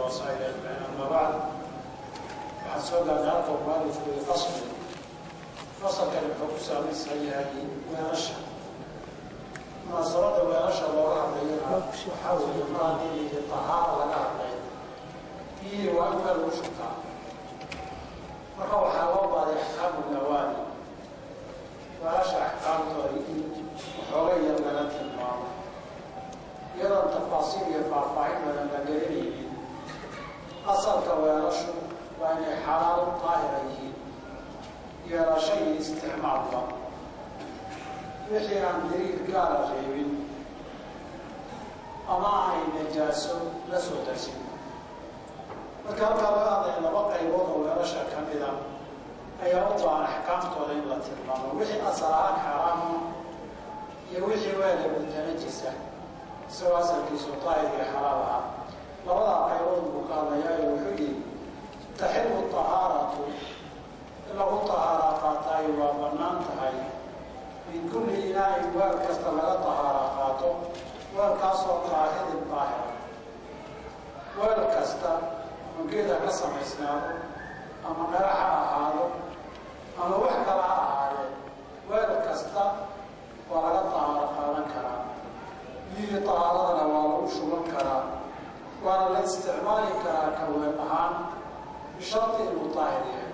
وصائل أما بعد waxaan soo gaarnay halka mualifku i fasli fasalkani wuxuu ku saabeysan yahay weelasha munaasabada weelasha looga hadlayana waxaa weeye mar haddii tahaara laga hadlay biyihii waa in meel lagu shubtaa marka waxaa loo baaday axkaamu nawaadi weelasha axkaamtooda in waxooga yar laga tilmaamo iyadoon tafaasiil iyo faahfaahin badan la gelinaynin asalka weelashu waa inay xalaal daahira yihiin yeelasho iyo isticmaalba wixii aan daliil gaara reebin ama aanay najaaso la soo darsin marka halkaa laga hadlaya laba qaybood oo weelasha ka mida ayaa u baahan axkaamtooda in la tilmaamo wixii asal ahaan xaaraama iyo wixii weela mutanajisa isagoo asalkiisu daahir iyo xalaal ahaa labadaa qaybood buu ka hadlayaayo wuxuu yihi taxilu tahaaratu in lagu tahaara qaataayo waa bannaan tahay min kulli inaain weel kasta laga tahaara qaato weelkaasoo daahirin daahira weel kasta mangeeda ka samaysnaado ama dhara ha ahaado ama wax kala ha ahaadee weel kasta waa laga tahaaro qaadan karaa biyihii tahaaradana waa lagu shuban karaa waana la isticmaali karaa ka weel ahaan bisharti inuu daahir yahay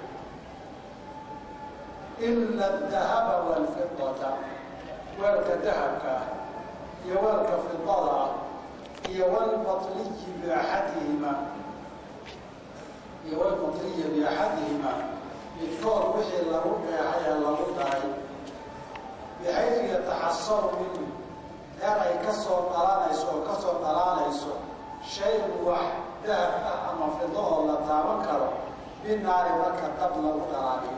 ila adahaba walfidata weelka dahabka ah iyo weelka fidada ah iyo walbatliyi biaxadihima iyo walbatliya biaxadihima midkood wixii lagu dheehay ee lagu daray bixaysu yataxasaru minhu meel ay ka soo dhalanayso oo ka soo dhalaanayso shayn wax dahab ah ama fido oo la taaban karo binaari marka dab lagu dhalaaliyo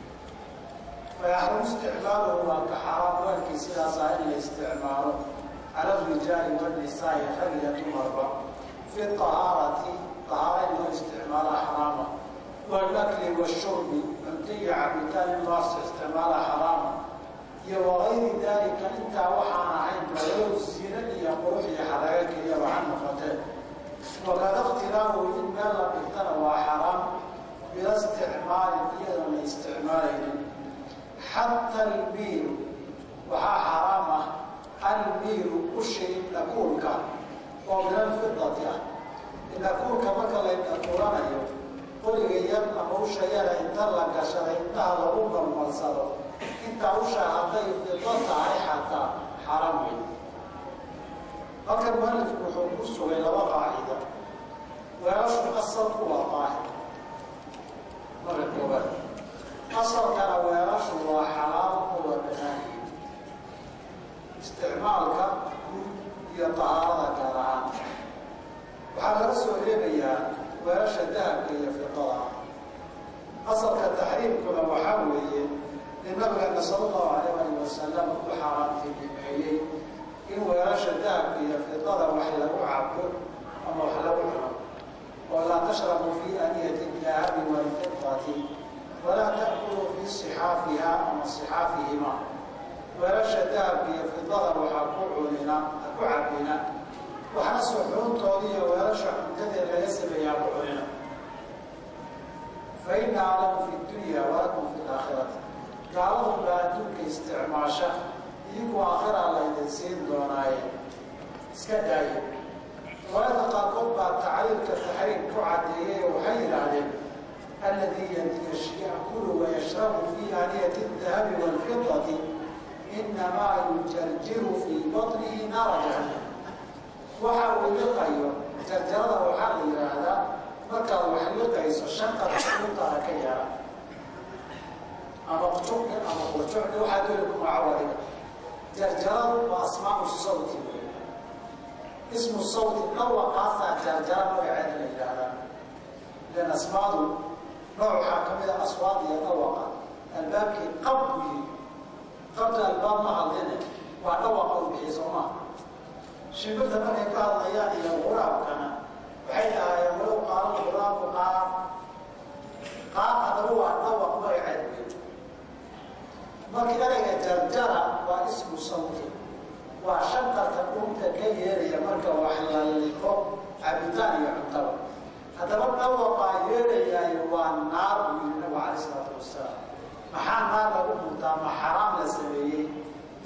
fayaxrumu isticmaaluhu waa ka xaraam weelkii sidaasaa in la isticmaalo cala arijaali wanisaai rag iyo dumarba fi tahaarati tahaara in loo isticmaala xaraama walakli washurbi cunto iyo cabitaan in loo isticmaala xaraama iyo wagayri dalika intaa waxaan ahayn balow zina iyo qurux iyo xaraga keliyaba ha noqotee wakada ikhtilaafu in meel la dhigtana waa xaraam bila isticmaalin iyadoon la isticmaalaynin xata almiiru waxaa xaraam ah almiiru ushi dhakuulka oo min alfidati ah dhakuulka marka la dhakuulanayo qoriga yar ama usha yara inta la gashaday intaha lagu balmalsado intaa usha hadday fido tahay xataa xaraam wey halkan mualifku wuxuu ku sugay laba qaacida weelashu asalku waa daahir marka koobaad asalkana weelashu waa xalaal oo waa banaanyi isticmaalka guud iyo tahaarada gaar ahaan waxaa laga soo reebayaa weelasha dahabka iyo fidada asalka taxriimkuna waxaa weeye in nabigeena sala allahu alayh ali wasalam u xaaraantinimeeyey in weelasha dahabka iyo fidada wax lagu cabo ama wax lagu cuno oo laa tashrabu fii aniyati dahabi walfidati walaa ta'kuluu fii sixaafiha ama sixaafihima weelasha dahabka iyo fidada waxaa ku cunina ku cabina waxna suxuuntooda iyo weelasha cuntadee laga sameeyaa ku cunina fa ina alamu fi dunya walakum fi laakhirati gaaladu baa adduunka isticmaasha idinku aakhira laydin siin doonaaye iska daaye riwaayada qaarkood baa tacliilka taxriim ku cadeeyey oo waxay yidhaahdeen alladii yakulu wayashrabu fii aaniyati dahabi waalfidati inamaa yujarjiru fii batnihi naara jahannam waxa uu liqayo jarjarada waxaa la yidhaahdaa markaad wax liqayso shanqad xuuntaada ka yara ama jucni ama qujucni waxaa dooli ku magacawadiga jarjaradu waa asmaau sawti wey ismu sawti dhawaqaasaa jarjara magaceeda la yidhaahdaa ilan asmaadu nooc waxaa ka mid a aswaad iyo dhawaqa albaabkii qab buu yiri qabta albaab ma hadline waa dhawaqa u bixiy soo maa shimbirta markay ka hadlayaan iyo quraabkana waxay dhahaayeen walow qaala quraabu qaab qaab haddaba waa dhawaq magaceed wey markii erayga jarjara waa ismu sawti waa shanqarka dhunta ka yeeraya marka wax la liqo cabitaan iyo cuntaba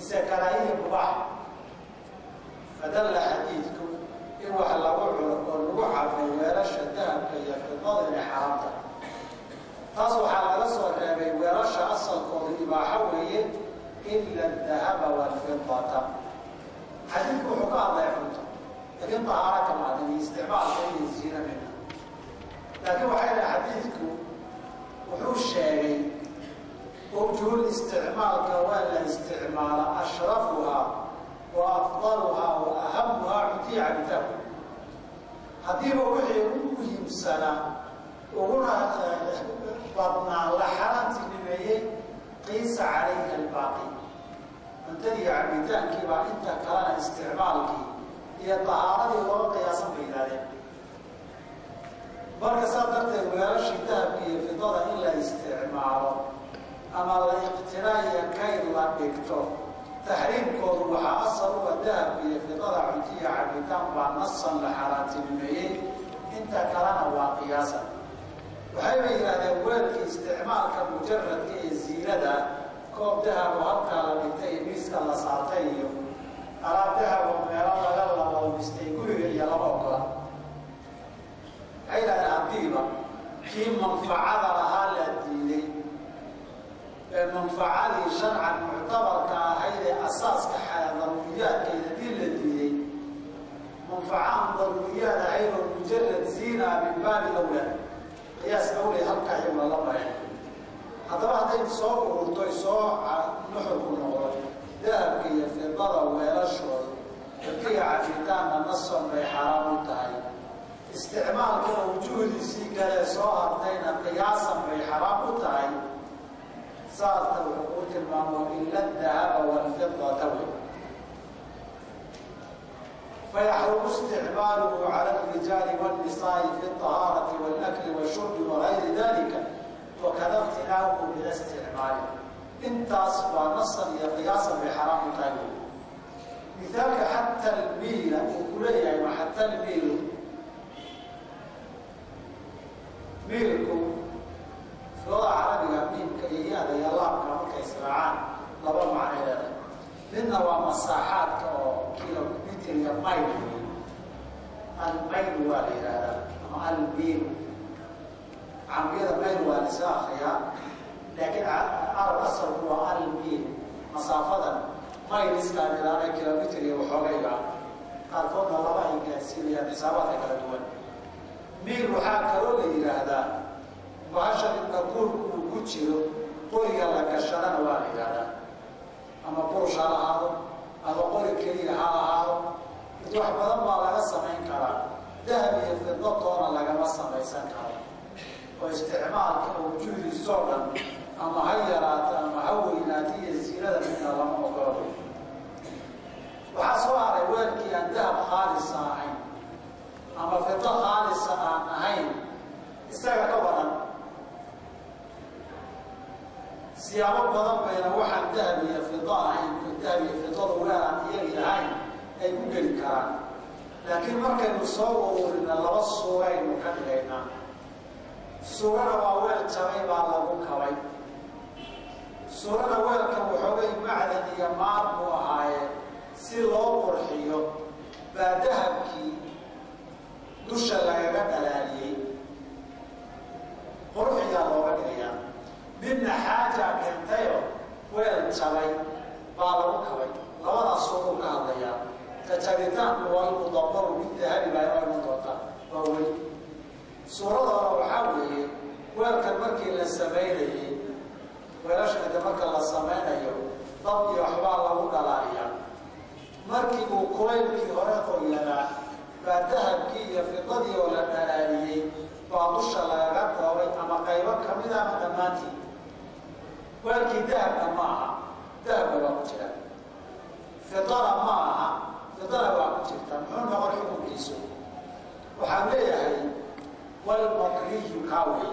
mise karaahiya mubaax fadalla xadiidku in wax lagu cuno oo lagu cabay weelasha dahabka iyo fidada inay xaraamta taas waxaa laga soo reebay weelasha asalkooda ibaaxo weeye ila dahaba walfidata xadiidku wuxuu ka hadlay cunto laakiin tahaara kama hadlin iyo isticmaalka iyo ziina mina laakiin waxay dhahay xadiidku wuxuu sheegay wjuhul isticmaalka waa la isticmaala ashrafuhaa wa afdaluhaa wa ahamuhaa cuntiya cabitaanku haddiiba wixii ugu muhiimsanaa uguna badnaa la xaraantinimeeyey qiisa calayhi albaaqi cuntadii cabitaankii baa inta kalena isticmaalkii iyo tahaaradii looga qiyaasan bay yidhahdeen marka saa darteed weelashii dahabka iyo fidada in la isticmaalo ama la iqtiraaya kayd la dhigto taxriimkoodu waxaa asal uga dahabka iyo fidada cuntiya cabitaan baa nasan la xaaraantinimeeyey inta kalena waa qiyaasa waxayba yidhahdeen weelkii isticmaalka mujaradka ee ziinada koob dahabo halkaa la dhigtay iyo miiska la saartay iyo alaab dahabo meelo laga labalmistay guriga iyo laba ogola waxay yidhahdeen haddiiba kii manfacada lahaa la diiday ee manfacadii sharcan muctabarka ahayd ee asaaska daruuriyaadkeeda dii la diiday manfacahan daruuriyaad ahayd oo mujarad ziina min baabi awlaa qiyaas awlay halkaa iyagu lala maray haddaba hadday soo ururtoy soo nuxurku noqdo dahabka iyo fidada weelashooda cuntiga cabitaanna nason bay xaraam u tahay isticmaalkana wujuhdiisii galee soo hartayna qiyaasan bay xaraam u tahay saasna wuxuu kuu tilmaamo ila dahaba walfidata wey fayaxrumu isticmaaluhu cala alrijaali wاnnisaai fi اطahaarati wاlakli washurbi wagayri dalika wakada iqtinaahu bila isticmaali intaas waa nasan iyo qiyaasan bay xaraam u tahay wey mithaalka xata almiila uu ku leeyahay wa xata almiilu miilku filada carabiga miimka iyo ya-da iyo laabka markay israacaan laba macnay leedahay midna waa masaaxaadka oo kilomitr iyo mayl wey almaylu waa la yihahdaa ama almiilu camriyada mayl waa la iska akriyaa laakiin arab asalku waa almiil masaafadan mayl iskaa ilaana kilomitr iyo waxoogayga qaarkoodna laba ay gaadsiinayaan xisaabaadka kala duwan miil waxaa kaloo la yidhaahdaa bahasha inta buurku uu ku jiro qoriga la gashadana waa la yidhaahdaa ama burush ha lahaado ama qori keliya ha ahaado mid wax badan baa laga samayn karaa dahab iyo fidatoona lagama samaysan karo oo isticmaalka wujuudiisoo dhan ama ha yaraata ama ha weynaata iyo ziinada midna lama ogolo waxaa soo haray weelkii aan dahab khaalisa ahayn ama fido khaalisa aan ahayn isaga ka badan siyaabo badan bayna waxaan dahab iyo fido ahayn dahab iyo fidadu weel aan iyagi ahayn ay ku geli karaan laakiin markaynu soo ururina laba suuraynu ka dhigaynaa suurana waa weel jabay baa lagu kabay suurana weelkan waxoogay macdan iyo maar buu ahaaye si loo qurxiyo baa dahabkii dusha lagaga dhalaaliyey qurxiyaa looga dhigayaa midna xaajaa keentayo weel jabay baa lagu kabay labadaas suuruu ka hadlayaa kajabitaanku waa mudabaru mid dahabi baa inoo iman doontaa waa weli suuradooda waxaa weeye weelkan markii la samaynayey weelashkada marka la samaynayo dab iyo waxbaa lagu dhalaaliyaa markii uu kulaylkii hore qoyanaa baa dahabkii iyo fidadii oo la dhalaaliyey baa dusha lagaga dhoobay ama qaybo kamid a ama dhammaantii weelkii dahabka ma aha dahabka waa ku jira fidana ma aha fidana waa ku jirta muxuu noqon xukunkiisu waxaan leeyahay walmakriyu kaawey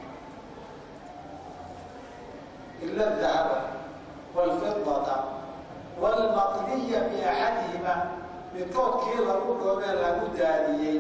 ila dahaba wlfidata wlmaqniya biaxadihima midkoodkii lagu dhoobee lagu daadiyey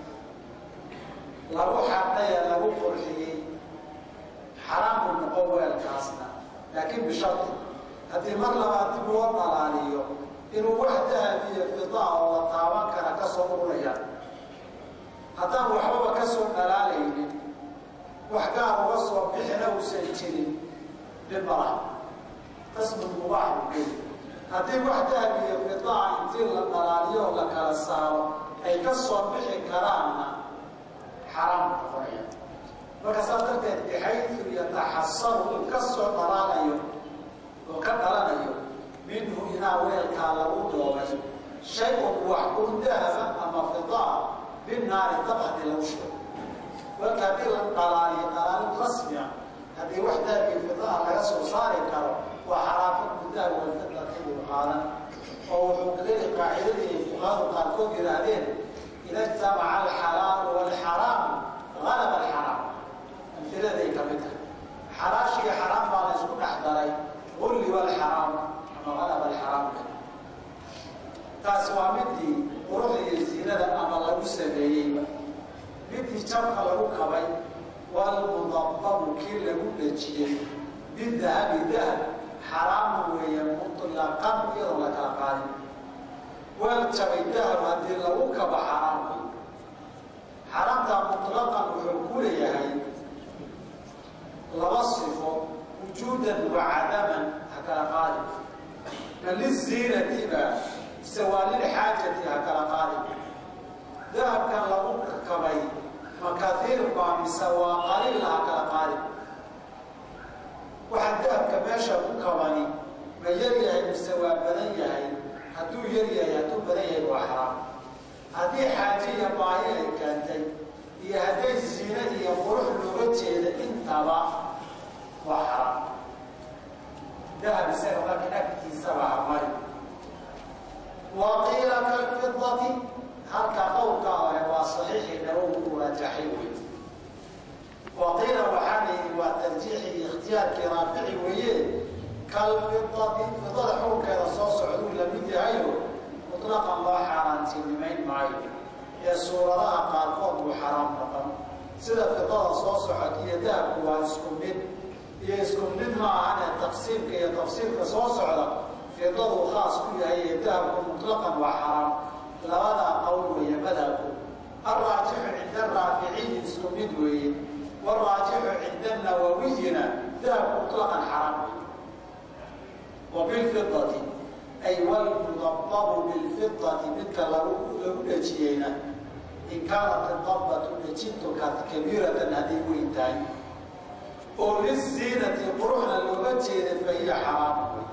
lagu xadhaye lagu qurxiyey xaraamu noqon weelkaasna laakiin bishardi haddii mar labaad dib loo dhalaaliyo inuu wax dahab iyo fidaa oo la taaban kara ka soo ururayaan haddaan waxbaba ka soo dhalaalaynin wax gaar uga soo bixina uusan jirin dhib malaha qasmun mubaax buu geli haddii wax dahab iyo fidaa intii la dhalaaliyo oo la kala saaro ay ka soo bixi karaanna xaraam noqonaya marka saas darteed bixaydu yataxasaru uu ka soo dhalaalayo oo ka dhalanayo minhu inaa weelkaa lagu doobay shay-un wax un dahaba ama fidaa binaari dab haddii lagu shigo weelka haddii la dhalaaliyo dhalaalin rasmia haddii wax dahabi fidaa laga soo saari karo waa xaraafo gudaha walfidatibu qaadan oo wuxuu geli qaacidadii fuqahadu qaarkood yidhaahdeen ida ijtamaca alxalaalu waalxaraamu galaba alxaraam amfiladay ka mid tahay xalaashiiyo xaraam baa la isku dhex daray ulliba alxaraam ama galaba alxaraamka taasi waa midii quruxda iyo ziinada ama lagu sameeyeyba midii jabka lagu kabay walmudababu kii lagu dhejiyey bidahabi dahab xaraamu weeye mutlaqan iyadoo la kala qaadin weel jabay dahab haddii lagu kaba xaraamku xaraamtaa mutlaqan wuxuu ku leeyahay laba sifo wujuudan wa cadaman ha kala qaadin ma liziinati ba mise waa lilxaajati ha kala qaadin dahabkan lagu kabay ma kaiir baa mise waa qaliil ha kala qaadin waxaa dahabka meesha ku kabani ma yar yahay mise waa badan yahay hadduu yar yahay hadduu badan yahay waa xaraam haddii xaaje iyo baahi ay keentay iyo hadday ziine iyo qurux looga jeeda intaba waa xaraam dahab isaga marka agtiisaba hamari wa qiila kalfidati halka qowlkaa hore waa saxiixii nawowi uu rajaxay wey wa qiila waxaa layidhi waa tarjiixi iyo ikhtiyaarkii raafici weeye kalfidati fidada xukunkeeda soo socduu lamid yahayo mutlaqan loo xaaraantinimayn maayo ee suuradaha qaarkood buu xaraam noqon sida fidada soo socod iyo dahabku waa isku mid iyo isku mid ma ahane taqsiimka iyo tafsiilka soo socda fidadu khaas ku yahay ee dahabku mutlaqan waa xaraam labadaa qowl weeye madhabku alraajixu cinda araaficiyi isku mid weeye waraajixu cinda nawawiyina dahabku mutlaqan xaraam wey wa bilfidati ay walmudababu bilfidati midka lagu lagu dhejiyeyna in kaanat idabatu dhejintu kabiiratan hadday weyn tahay oo liziinati quruxna looga jeeda fahiya xaraam wey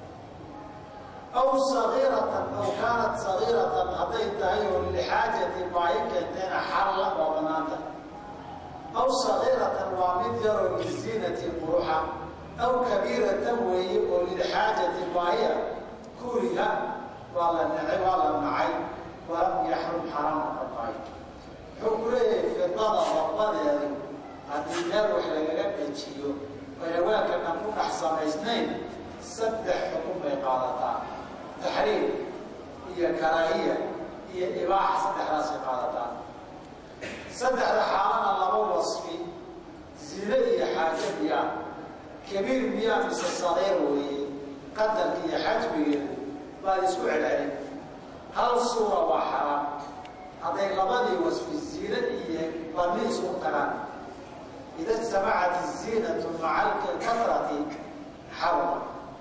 aw sagiiratan aw kaanat sagiiratan hadday tahay oo lilxaajati baahi keentayna xalla waa banaanta aw sagiiratan waa mid yaroo liziinati quruxa aw kabiiratan weeye oo lilxaajati baahiya kuriha waa la nacay waa la nacay walam yaxrum xaraama ka tahay wuxuu ku leeyahay fidada dabadeedu haddii meel wax lagaga dhejiyo oyawaanka dhan ku dhex samaysnayn saddex xukun bay qaadataa taxriim iyo karaahiya iyo ibaaxa saddexdaasay qaadataa saddexda xaalana laba wasfi zine iyo xaajo miyaa kabiir miyaa mise saqiir weeye qadarka iyo xajmigeedu baad isku celcelin hal suura waa xaraam hadday labadii wasfi ziine iyo badni isku tagaan ida ijtamacat iziinatu maca alkatrati xarma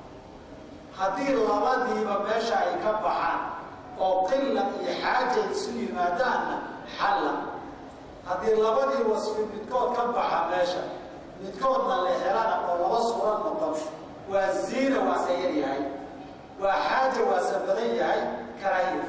haddii labadiiba meesha ay ka baxaan oo qila iyo xaaja isu yimaadaanna xalla haddii labadii wasfi midkood ka baxa meesha midkoodna la helana oo laba suura noqon waa ziina waase yar yahay waa xaaja waase badan yahay karaahiya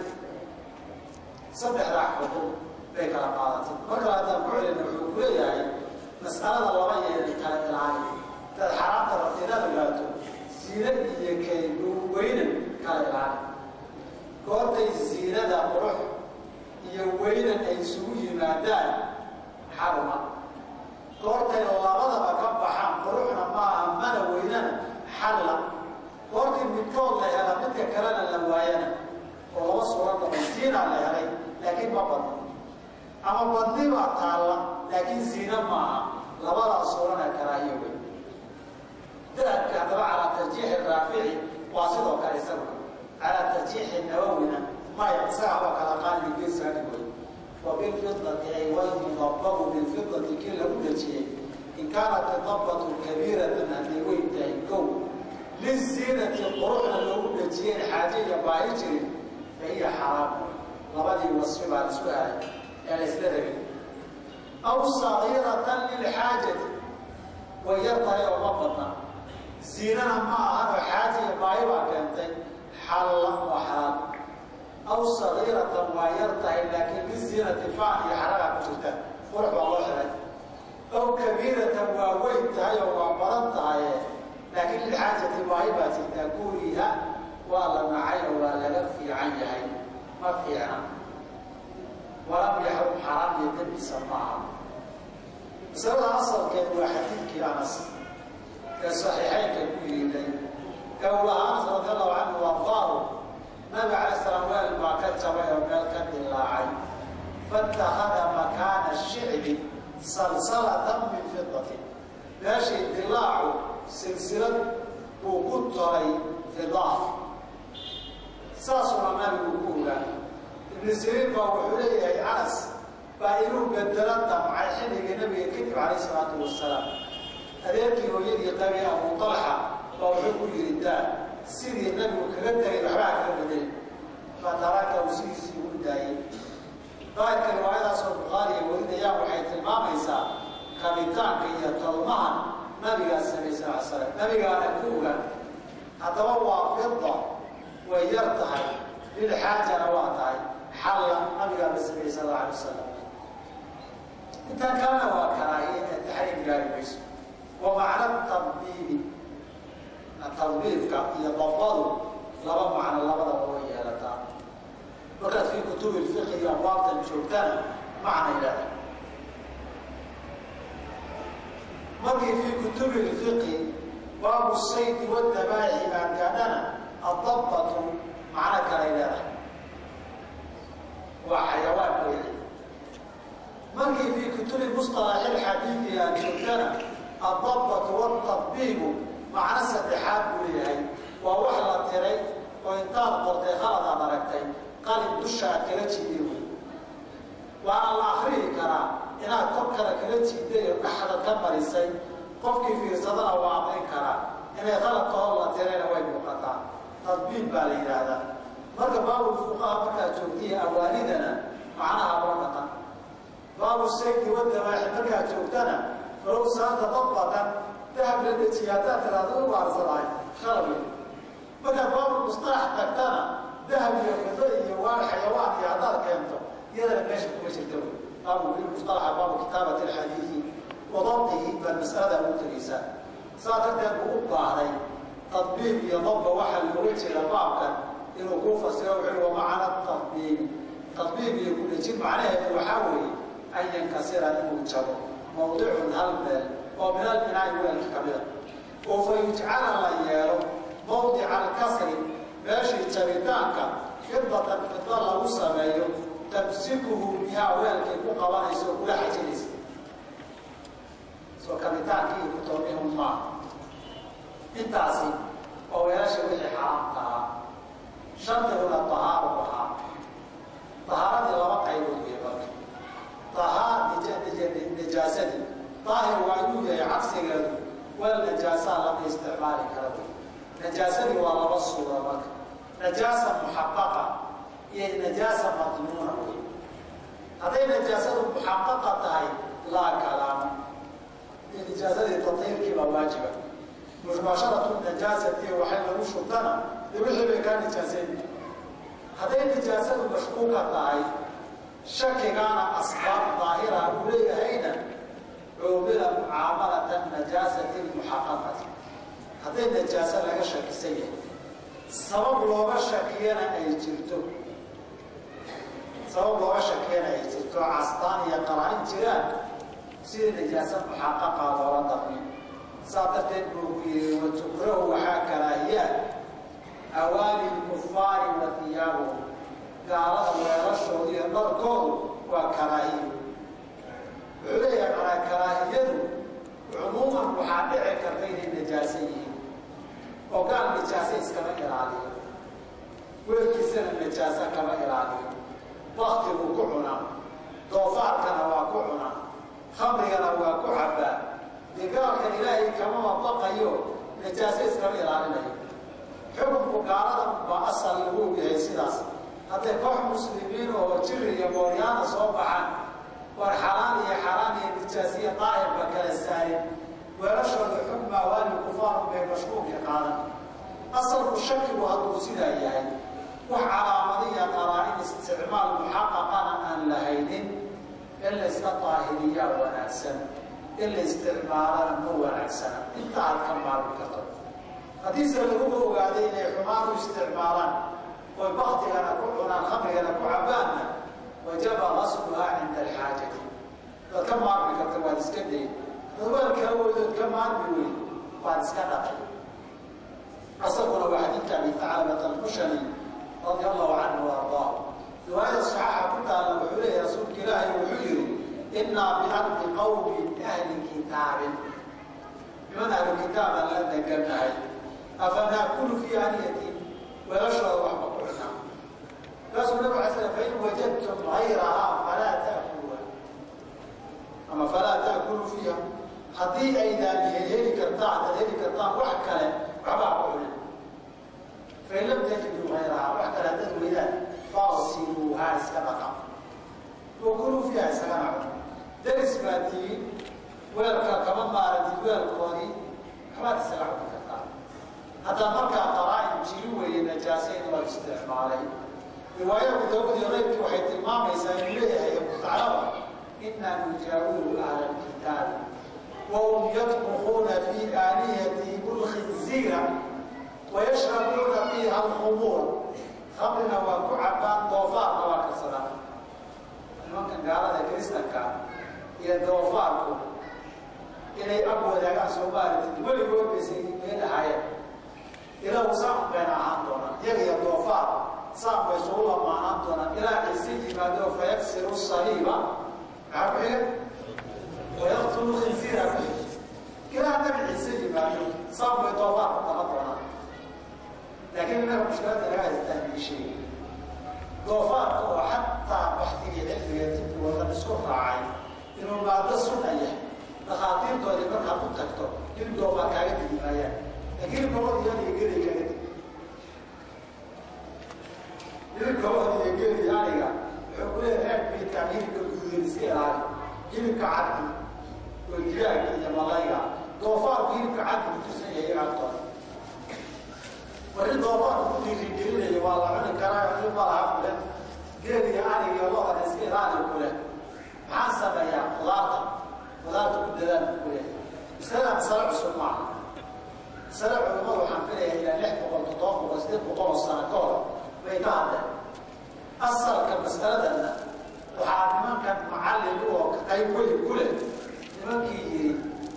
saddexdaa xukun bay kala qaadatay marka haddaan ku celina wuxuu ku leeyahay mas'alada laba yeeli kala ilaali dad xaraamta rabta inaad ogaato ziine iyo kayweynan kala ilaali goortay ziinada qurux iyo weynan ay isugu yimaadaan xaruma goortay labadaba ka baxaan quruxna maaha mana weynana xalla goortii midkood la hela midka kalena la waayana oo laba suura noqon ziinaa la helay laakiin ma badno ama badni baa taalla laakiin ziine maaha labadaa suurana karaahiyo wey dahabka haddaba calaa tarjiixi raafici waa sidoo kale isagu calaa tarjiixi nawowina maya isaga waa kala qaali geesaani wey wa bilfidati ay walmudababu bilfidati kii lagu dejiyey in kaanat idabatu kabiiratan hadday weyn tahay kow liziinati quruxda loogu dejiyeen xaaje iyo baahi jirin fa hiya xaraam labadii wasfi baa isku ahay ee la isla rabin aw sagiiratan lilxaajati way yar tahay oo ma badna ziinana ma ahanoo xaaje iyo baahi baa keentay xalla waa xalaal aw sagiiratan waa yar tahay laakiin liziinati faan iyo xaragaa ku jirta qurux baa loo xiray aw kabiiratan waa weyn tahay oo waa badan tahaye laakiin lilxaajati baahi baa jirtaa guuriha waa la nacay oo waa laga fiican yahay ma fiicna walam yaxrum xaraam iyo dembisa maaha masalada asalkeedu waa xadiidkii anas ee saxiixeynka ku yiiday ee uu lahaa anas radi allahu canhu ardaahu nabiga calay salaam weel baa ka jabay oo meel ka dilaacay faitakhada makaana shicbi salsalatan min fidatin meeshii dilaacu silsilad uu ku toray fidaah saasuna nabigu ku ogaanay ibnu siriin baa wuxuu leeyahay anas baa inuu bedelo damcay xilligii nabiga kadib calayh isalaatu wasalaam adeerkii hooyadii qabi abu talxa baa wuxuu ku yidhi daa sidii nabigu kaga tegay waxbaa kaga bedelin fataraka uu sidiisii u daayey daahirka riwaayadaasoo bukhaariga warinayaan waxay tilmaamaysaa kabitaanka iyo tolmaha nabigaa samey sal l slam nabigaana ku ogaan haddaba waa fida way yar tahay lilxaajana waa tahay xalla nabigaaba sameyey sal alla alay wasalam intaan kalena waa karaahiye ee taxriim gaari mayso wa macna tadbiibi tadbiibka iyo dabadu laba macno labadaba way yeelataa markaad fii kutubi lfiqi iyo abwaabtan joogtana macnay leedahay markii fii kutubi lfiqi baabu saydi wadabaaxi aagaadhana adabatu macno kalay leedahay waa xayawaan weeye markii fii kutubi musطalaxi lxadiidi aad joogtana adabatu watadbiibu macno saddexaad buu leeyahay waa wax la tiray oo intaad qortay khalad aad aragtay qalin dusha aad kala jiiday wey waana la akriyi karaa inaad kor kale kala jiiday oo dhaxda ka marisay qofkii fiirsadana waa aqrin karaa inay khaladka hor la tirayna way muuqataa tadbiib baa la yidhaahdaa marka baabul fuqaha markaad joogtaiyo awaanidana macnaha loo dhaqan baabu saydi wadabaaxi markaad joogtana falow saanta dabbatan dahab la dejiya haddaad tiraahdo u waarsanaay khalad wey markaad baabul mustalax tagtana dahab iyo fido iyo waan xayawaan iyo haddaad keento iyadana meesha kuma jirta wey baabu mustalaxa baabu kitaabati alxadiidi wadabdihi baad mas'alada ugu tegaysaa saa darteed buu u baahday tadbiib iyo dabba waxaa looga jeeda baabkan inuu kuu fasiro wuxuu wa macna tadbiibi tadbiib iyo kudhejin macnaheedu waxaa weeye an yankasira inuu jabo mawdicun hal meel oo min albinaa'i weelka ka mida oo fa yujcala la yeelo mawdica alkasri meeshii jabitaanka fidatan fida lagu sameeyo tamsikuhu bihaa weelkay ku qabanaysa oo kula xajinaysa soo kabitaankii iyo kutoomihun maa intaasi waa weelasha wixii xaraamka ahaa shardiguna tahaaru ahaa tahaaradii laba qaybood wey marka tahaar najaasadii daahir waa inuu yahay cagsigeedu weel najaasaa lama isticmaali kara wey najaasadii waa laba suura marka najaasa muxaqaqa iyo najaasa madmuuna wey hadday najaasadu muxaqaqa tahay laa kalaama nijaasadii tatiirkii baa waajiba mubaasharatu najaasati waxay lagu shubtana dee wixii bay kaa nijaasayn hadday nijaasadu mashkuuka tahay shakigaana asbaab daahira uu leeyahayna cuubila mucaamalata najaasati lmuxaqaqati hadday najaaso laga shakisan yahay sabab looga shakiyana ay jirto sabab looga shakiyana ay jirto castaan iyo qaraain jiraan sidii najaasa muxaqaqa loola daqmi saa darteed buu ku yihi watukrahu waxaa karaahiyaa awaali lkufaari wa hiyaabuhu gaalada weelashooda iyo dharkoodu waa karaahiyo wuxuu leeyahay manaa karaahiyadu cumuuman waxaa dhici karta inay najaaso yihiin oo gaal najaaso iskama ila najaasa kama ilaaliyo baktiguu ku cunaa doofaarkana waa ku cunaa khamrigana waa ku cabbaa digaalkan ilaahay kamama baqayo najaaso iskama ilaalinayo xukunku gaalada baa asal lagu yahay sidaas hadday koox muslimiin oo jiri iyo mooryaana soo baxaan war xalaan iyo xaraan iyo nijaasiya daahirba kala saarin weelashooda xukma awaali kufaarun bay mashkuulka qaadan asalku shakigu hadduu sidaa yahay wax calaamadiya qaraa-in isticmaal muxaqaqana aan lahaynin in la iska daahiriyaa wanaagsan in la isticmaalana ma wanaagsana inta aad ka maarmi karto haddiise laguba ogaaday inay xumaan u isticmaalaan oy baktigana ku cunaan khamrigana ku cabaanna wajaba qasluhaa cinda alxaajati waad ka maarmi karta waad iska day dad weelka awoodood ka maarmi weyn waad iska dhaqay asaguna waa xadiidka abi tacalabat almushani radia allahu canhu wa ardaa riwaayada saxaaxa ku taalla wuxuu leeyahy rasuulka ilaahay wuxuu yidhi innaa biardi qawmin ahli kitaabin niman ahlu kitaabaan la degannahay afanaakulu fii aniyatin weelashooda waxba ku cunaa kaasuu nabig ala slam fain wajadtum hayrahaa falaa taakuluha ama falaa taakulu fiiha haddii aydaan heli kartaan ad heli kartaan wax kale waxbaa ku cunin fain lam tajiduu hayrahaa wax kale haddaad weydaan faasiluuhaa iska dhaqa wakuluu fiiha isagana cun deris baa tihiin weelka kama maarantid weelkoodii waxbaad isaga cuni kartaa haddaa markaa qaraa-in jiri weeye najaase in loo isticmaalay riwaaya abu daawud iyo keyrkii waxay tilmaamaysaa inuu leeyahay abu taclaba inaa nujaawiru ahla lkitaabi wahum yadmuquuna fii aaniyatihim lkhinziira wayashrabuuna fiiha alkhumuura khamrina waa ku cabaan doofaarna waa karsadaan nimankan gaalada kristanka iyo doofaarku inay ab wadaagaan soomaalia weligood baysay meelahaayeen ilaa saan bayna ahaan doonaan iyaga iyo doofaar saan bay isugu lamaanaan doonaan ilaa ciise yimaado fayaksiru saliiba maxaa ku xiga wayaqtulu khinsiira ku xiga ilaa nabi ciise yimaado saan bay doofaar ku daba doonaan laakiin inaga mushkilada laga haystaan biishay doofaarka oo xataa baxtigii cilmiga dibki wadan isku raacay inuu maado sunna yahay dhakhaatiirtoodii markaad u tagto in doofaar kaaga digi maayaan laakiin gabadh iyada iyo geli kaaga digi hilibka wada iyo geli aniga wuxuu ku leeyahay reer biidkaan hilibka gududan iska ilaali hilibka caddi oo digaaga iyo malayga doofaarku hilibka caddi ku tusan yahay agtooda wari doofaarku ku dhiirigelinaya waa la cuni karaa cuni malaha kule geel iyo anig iyo lodan iska ilaali kule maxaan sameeyaa qudaarta qudaarta ku dadaan ku leeyahay masalada masale cusub maaha masale culimmadu waxaan filayaa ilaa lix boqol toddoba boqol sideed boqol oo sano ka hor bay ka hadleen asalka masaladanna waxaa nimankan macallin u oo qayb weli ku leh nimankii yidhi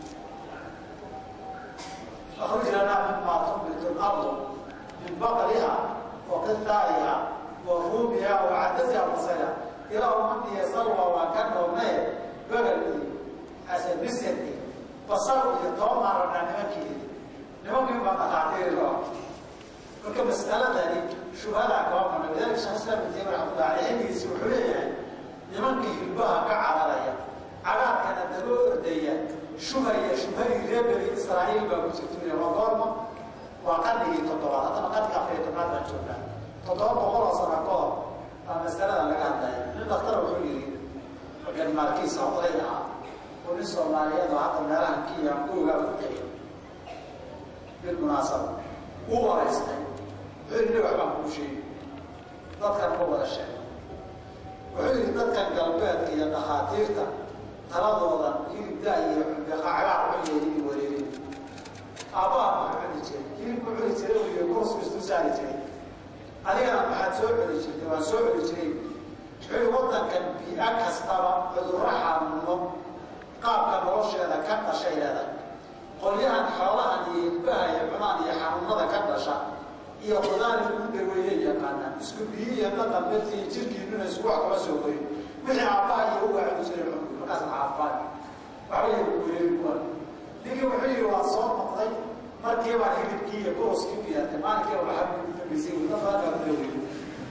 akhruj lanaa mimaa tunbitu lardu min baqliha wa qitaa'iha wa ruumiha wa cadasiha basayha ilaa umadiya salwa waa ka dhoobnaye begalkii asabisirkii basal iyo toobaan rabnaa nimankii yidhi nimankii baa dhakhaatiiri loo marka mas'aladani shubhadaa kaba mana lidalika shekh islam ibn taymiya raxmatullah aleyh xilligiisi wuxuu leeyahay nimankii hilbaha ka cararaya cagaarkana daba ordaya shubhaya shubhadii reer bani israa'iil baa ku jirtuya waa goorma waa qarnigii toddobaad haddana qarniga afar iyo tobnaad baan joognaa toddoba boqol oo sano ka hor baa masalada laga hadlaya nin daktara wuxuu yidhi markan maalkiisa oday ahaa oo nin soomaaliyeed oo hadda meelahan kiya kuugaa ku tegay bilmunaasaba uu waraystay wuxuu yidhi waxbaan kuu sheegi dadkan ma wada sheego wuxuu yidhi dadkan galbeedka iyo dhakhaatiirta taladoodan hilibdaa iyo cagaar cunyeedii wareerin aabbaha maxaa cuni jiray hilibku cuni jiray iyo kursu isu saari jiray adigana maxaad soo cuni jirtay waan soo cuni jiray wuxuu yidhi waddankan bii-a kastaba cudurro xanuuno qaabka nolosheeda ka dhashay leedahay qolyahan xoolahan iyo hilbaha iyo cunaan iyo xanuunada ka dhasha iyo qudaari ugu daweeye yaqaanaan isku biyi iyo dhaqan dadkii jirkiinuna isku wax kama soo korin wixii aabbaha iyo uga cuni jiray cunku markaas caafaan waxba yay kuweerin kuwan ninkii wuxuu yidhi waa soo noqday markii baan hilibkii iyo kuruskii u yaatay maalinkiiba waxaa ugu dambeysay wadda badan baa ku daweeyey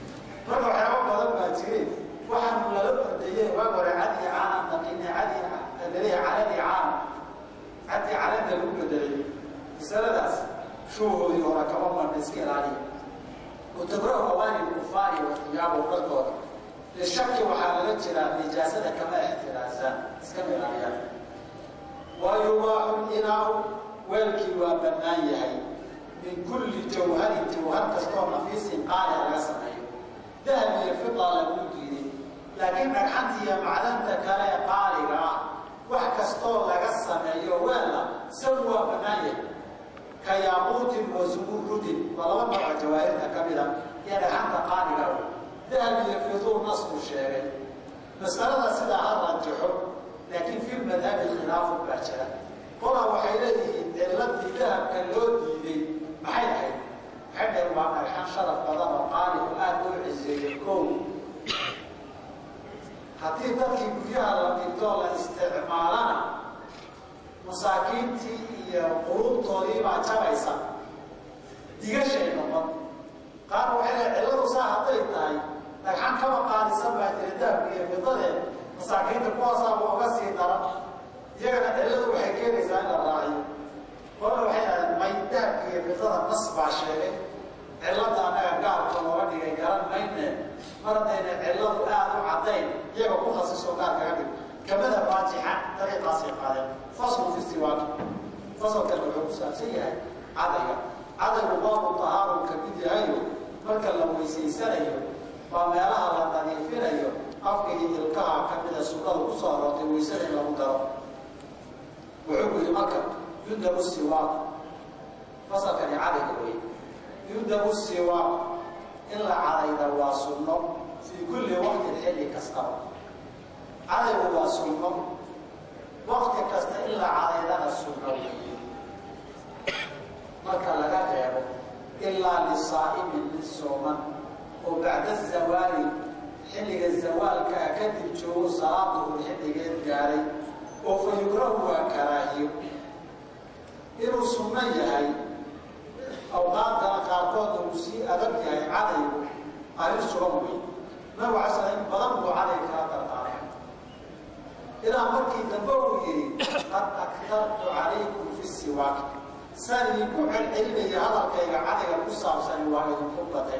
marka waxyaaba badan baa jireen waxaan lala ordayey waag hore cadi caana daqiine cadi adalihi caladi caana cadi calada lagu bedelay masaladaas shuuhoodii hore kama marna iska ilaaliya وتقرأ أواني الكفار والثياب والقدر للشك وحالة جرى نجاسة كما احترازا اسكمل عليها ويباح الإناء والكي وبنايه من كل جوهر جوهر كستور نفيس قال الرسم ذهب الفضة لبوكي لكن رحمت هي معلمة كلا قارئة وحكستور لقسم يوالا سوى بنايه كياقوت وزمرد ولما مرة جواهرنا كبيرة يعني حتى قارئة ذهب يفرضون نصب الشيء مسألة سيدة هذا الجحر لكن في المذهب الخلاف الباشرة قرأ وحيلته علت الذهب كاللود دي محيل حي حتى يبقى الحان شرف بدن وقارئ وآد العزيز الكون haddii dadkii guryaha la dhigto la isticmaalana masaakiintii iyo qulubtoodii baa jabaysa digashay noqon qaar waxay leedahay cilladu saa hadday tahay dhagxan kaba qaadisan baa jira dahabka iyo fidadee masaakiinta kuwaasaaba uga sii daran iyagana cilladu waxay keenaysaa in la raaciyo qolna waxay dhahdeen may dahabka iyo fidada nas baa sheegay cillada annaga gaarka looga dhigay garan mayne mar haddayna cilladu aada u caddayn iyaga ku khasisoo gaar kaga dhig kamida raajixa dariiqaasay qaadeen faslu fi istiwaaq fasalkan wuxuu ku saabsan yahay cadayga cadaygu baabu tahaaru ka mid yahayo marka la weysaysanayo baa meelaha la nadiifinayo afka iyo ilkaha ka mida sunnada ku soo aroortay weysada in lagu daro wuxuu ku yidhi marka yundabu siwaaq fasalkani cadayga wey yundabu siwaaq in la cadayda waa sunno fii kulli waqtin xilli kastaba cadaygu waa sunno waqti kasta in la cadaydana sunno weeye marka laga reebo ilaa lisaa'imin mid sooman oo bacda zawaali xilliga zawaalkaa kadib joogo salaaduhu xilligeed gaaray oo fa yukrahu waa karaahiyo inuu sunno yahay awqaadkana qaarkoodna uu sii adag yahay cadaygu arrin sugan wey nabigu alay slam in badan buu caday kala dardaarmay ilaa markii dambe uu yidhi qad aktartu calaykum fi siwaak saan idinku celcelinaya hadalkayga cadayga ku saabsani waa idinku batay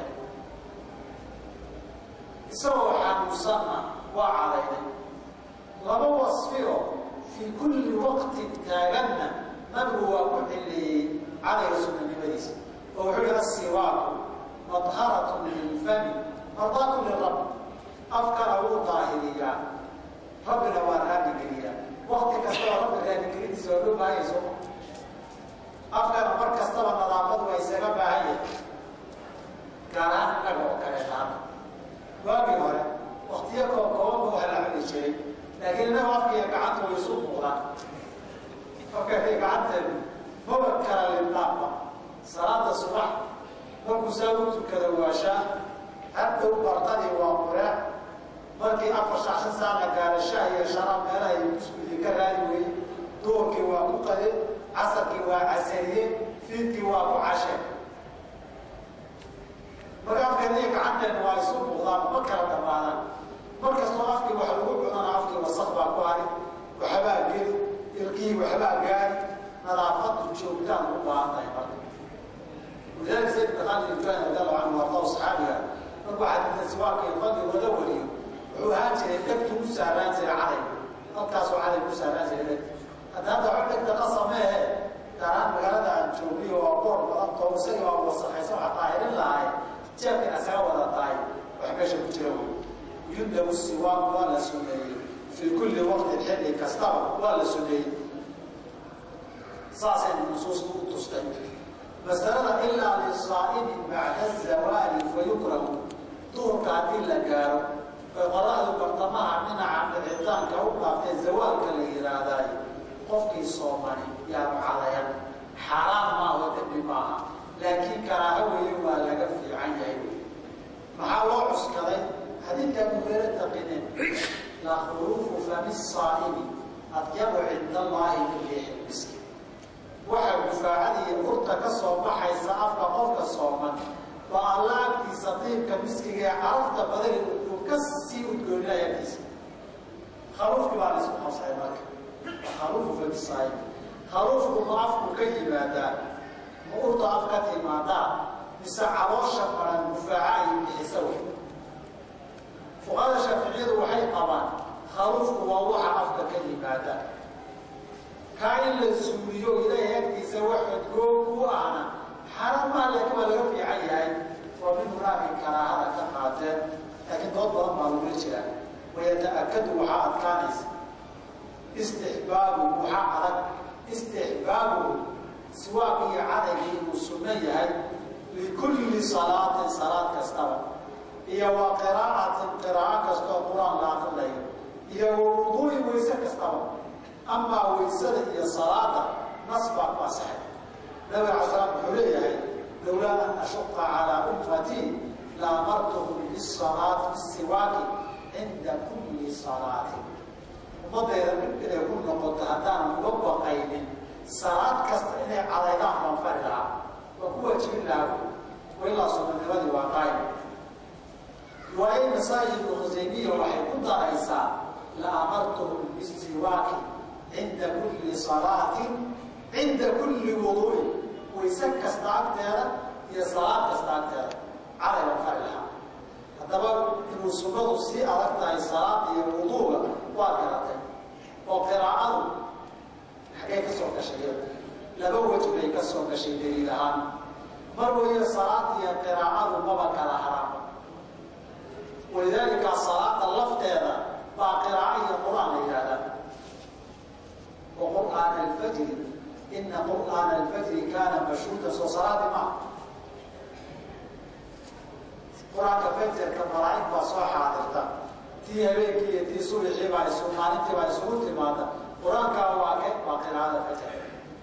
isagoo xanuunsanna waa cadayday laba wasfiyo fii kulli waqtin taaganna nabigu waa ku xilleeyey cadayga sunnanimadiisa oo wuxuu yihi asiwaaku madharatun lilfami mardaatun lirabbi afkana wuu daahiriyaa rabbina waa raabigeliyaa wakti kastaba rabbi raabigelidiisa waa loo baahanya soo afkana mar kastaba nadaafadu waa isaga baahan yahay gaar ahaan innaga oo kale taana waagii hore waktiyo koo koobanba waxa la cuni jiray laakiin innaga afkiiyo gacanta way isu muuqdaan afkaiyo gacanteedu maba kala lindhaafba salaada subax markuu saa u tukada waashaa haddow barqadii waa qureec markii afar shaxshan saana gaara shah iyo sharaab meelaha iyo buskudii ka raadi weye duurkii waa ku qade casarkii waa casariye fiidkii waa ku cashe marka afkeeda iyo gacanteena waa isu muuqdaan ma kala dhammaadaan mar kastoo afkii wax lagu cunana afkii wasaq baa ku hari waxbaa geli ilkii waxbaa gaari nadaafadu joogtaan u baahan tahay marka ولذلك سيد بن خالد الجواني رضي الله عنه وارضاه صحابيها markuu xadiidka siwaaka iyo fadliga la wariyo wuxuu ahaan jiray dhegtu u saaraan jiray caday halkaasoo caday ku saaraan jiray dhegta hadda hadda wax dhegta qasameehe gaaraan magaalada aan joogniyo waa boor badan too isagii waa wasakaysa waxa taahirin lahay jeebkan isaga wada tahay wax meesha ku jira wey yundabu siwaak waa la suneeyey fii kulli waqtin xilli kastaba waa la suneeyey saasay nusuustu u tustay masalada ilaa lisaa'imi bacda zawaali fayukrahu duurka haddii la gaaro oy qoraxdu bartamaha dhinaca dhicitaanka u dhaaftay zawaalka la yidhaahdaay qofkii soomani yaanu cadayan xaaraan maaho dembi maaha laakiin karaaho weeye waa laga fiican yahay maxaa loo cuskaday xadiidka abu hureyre taqineen la khuruufu fami saa'imi adyabu cinda allaahi min riixi miski waxa gufaacada iyo urta ka soo baxaysa afka qofka sooman baa alla agtiisa diibka miskiga ee carafta badani uu ka sii udgooninaya agtiisa khaluufkii baa la isku qabsaday marka khaluufu famisaay khaluufku ma afku ka yimaadaa ma urta af ka timaadaa mise caloosha baran mufaaca ay bixisa wey fuqada shaaficiyadu waxay qabaan khaluufku waa waxa afka ka yimaada kaa in la suuliyo ilaahay agtiisa wax xodgoog u ahna xaaraan maa laakiin waa laga fiican yahay waa min munaafin karaahada ka qaateen laakiin dood badan baa lagula jiraa wayata'akadu waxaa adkaanaysa istixbaabu waxaa adag istixbaabu siwaaq iyo cadayga inuu sunno yahay likulli salaatin salaad kastaba iyo wa qiraa'atin qiraa'o kastoo qur-aan la aqrilayo iyo wa wuduu'i wayse kastaba amaa waysada iyo salaada nas baa ku asaxay nabiga cala salaam wuxuu leeyahay lowlaa an ashuqa calaa ummatii laamartuhum bisalaati bisiwaaki cinda kulli salaatin ummaddeeda mid inay ku noqoto haddaanan uga baqaynin salaad kasta inay cadaydaan baan fari lahaa waa ku waajibin lahaa wailaa sunanimadii waa qaayim riwaaye nasaa-i ibnu khusaymiya waxay ku daraysaa la amartuhum bisiwaaki cinda kulli salaatin cinda kulli wuduu'in wayse kasta agteeda iyo salaad kasta agteeda calay baan fari lahaa haddaba inuu sunnadu sii adag tahay salaada iyo wuduuga waa garatay oo qiraa'adu xaggay ka soo gashay iyada laba wej bay ka soo gashay daliil ahaan mar weeye salaada iyo qiraa'adu maba kala haraama walidaalika salaada lafteeda baa qiraa'o iyo qur-aan la yidhahdaa wa qur'aana alfajri ina qur'aana alfajri kaana mashhuuda soo salaadi maa qur-aanka fajarka malaa'ig baa soo xaadirta tii habeenkii iyo tii subaxii baa isu maalintii baa isugu timaada qur-aankaa waa ke waa qiraa'ada fajarka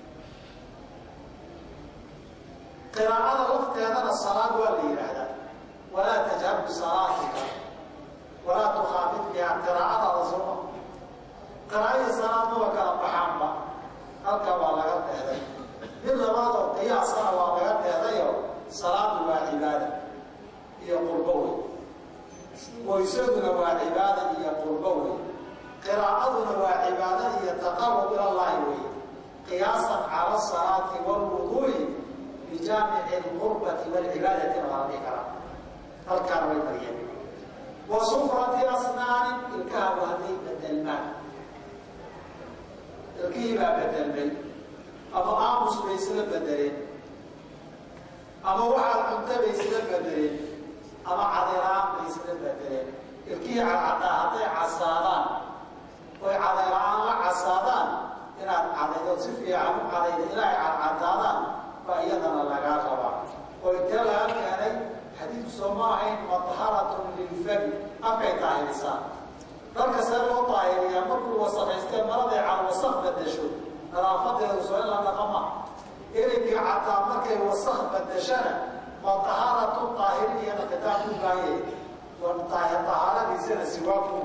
qiraa'ada lafteedana salaad waa la yidhaahdaa walaa tajhar bisalaatika walaa tukhaafid biha qiraa'adaada suma qiraa'adii salaad maba kala baxaanba halkaa waa laga dheeday mid labaad oo qiyaasana waa laga dheedayo salaadu waa cibaada iyo qurbo wey waysaduna waa cibaada iyo qurbo wey qiraa'aduna waa cibaada iyo taqarub ilallahi wey qiyaasan cala asalaati walwuduu'i bijaamici alqurbati walcibaadati waa la dhihi karaa halkaana way mariyeen wa sufrati asnaanin ilkahabu hadday bedelmaan ilkihii baa bedelmay ama aamus bay isla bedeleen ama waxaad cunta bay isla bedeleen ama cadiraan bay isla bedeleen ilkihii cadcadaa hadday casaadaan oy cadiraan la casaadaan inaad cadaydo si fiican u cadaydo ilaahay cadcadaadaan baa iyadana lagaa rabaa oo intee laga keenay xadiidku soo ma ahayn madharatun lilfami afkay daahirisaa dalka see loo daahiriyaa markuu wasaqaystee maraday cal wasaq bedesho nadaafadeedu soo in la dhaqama erinkii caddaa markay wasaq bedeshana madaharatu daahirin iyana kitaab ku baayay dahaaradiisana siwaa ku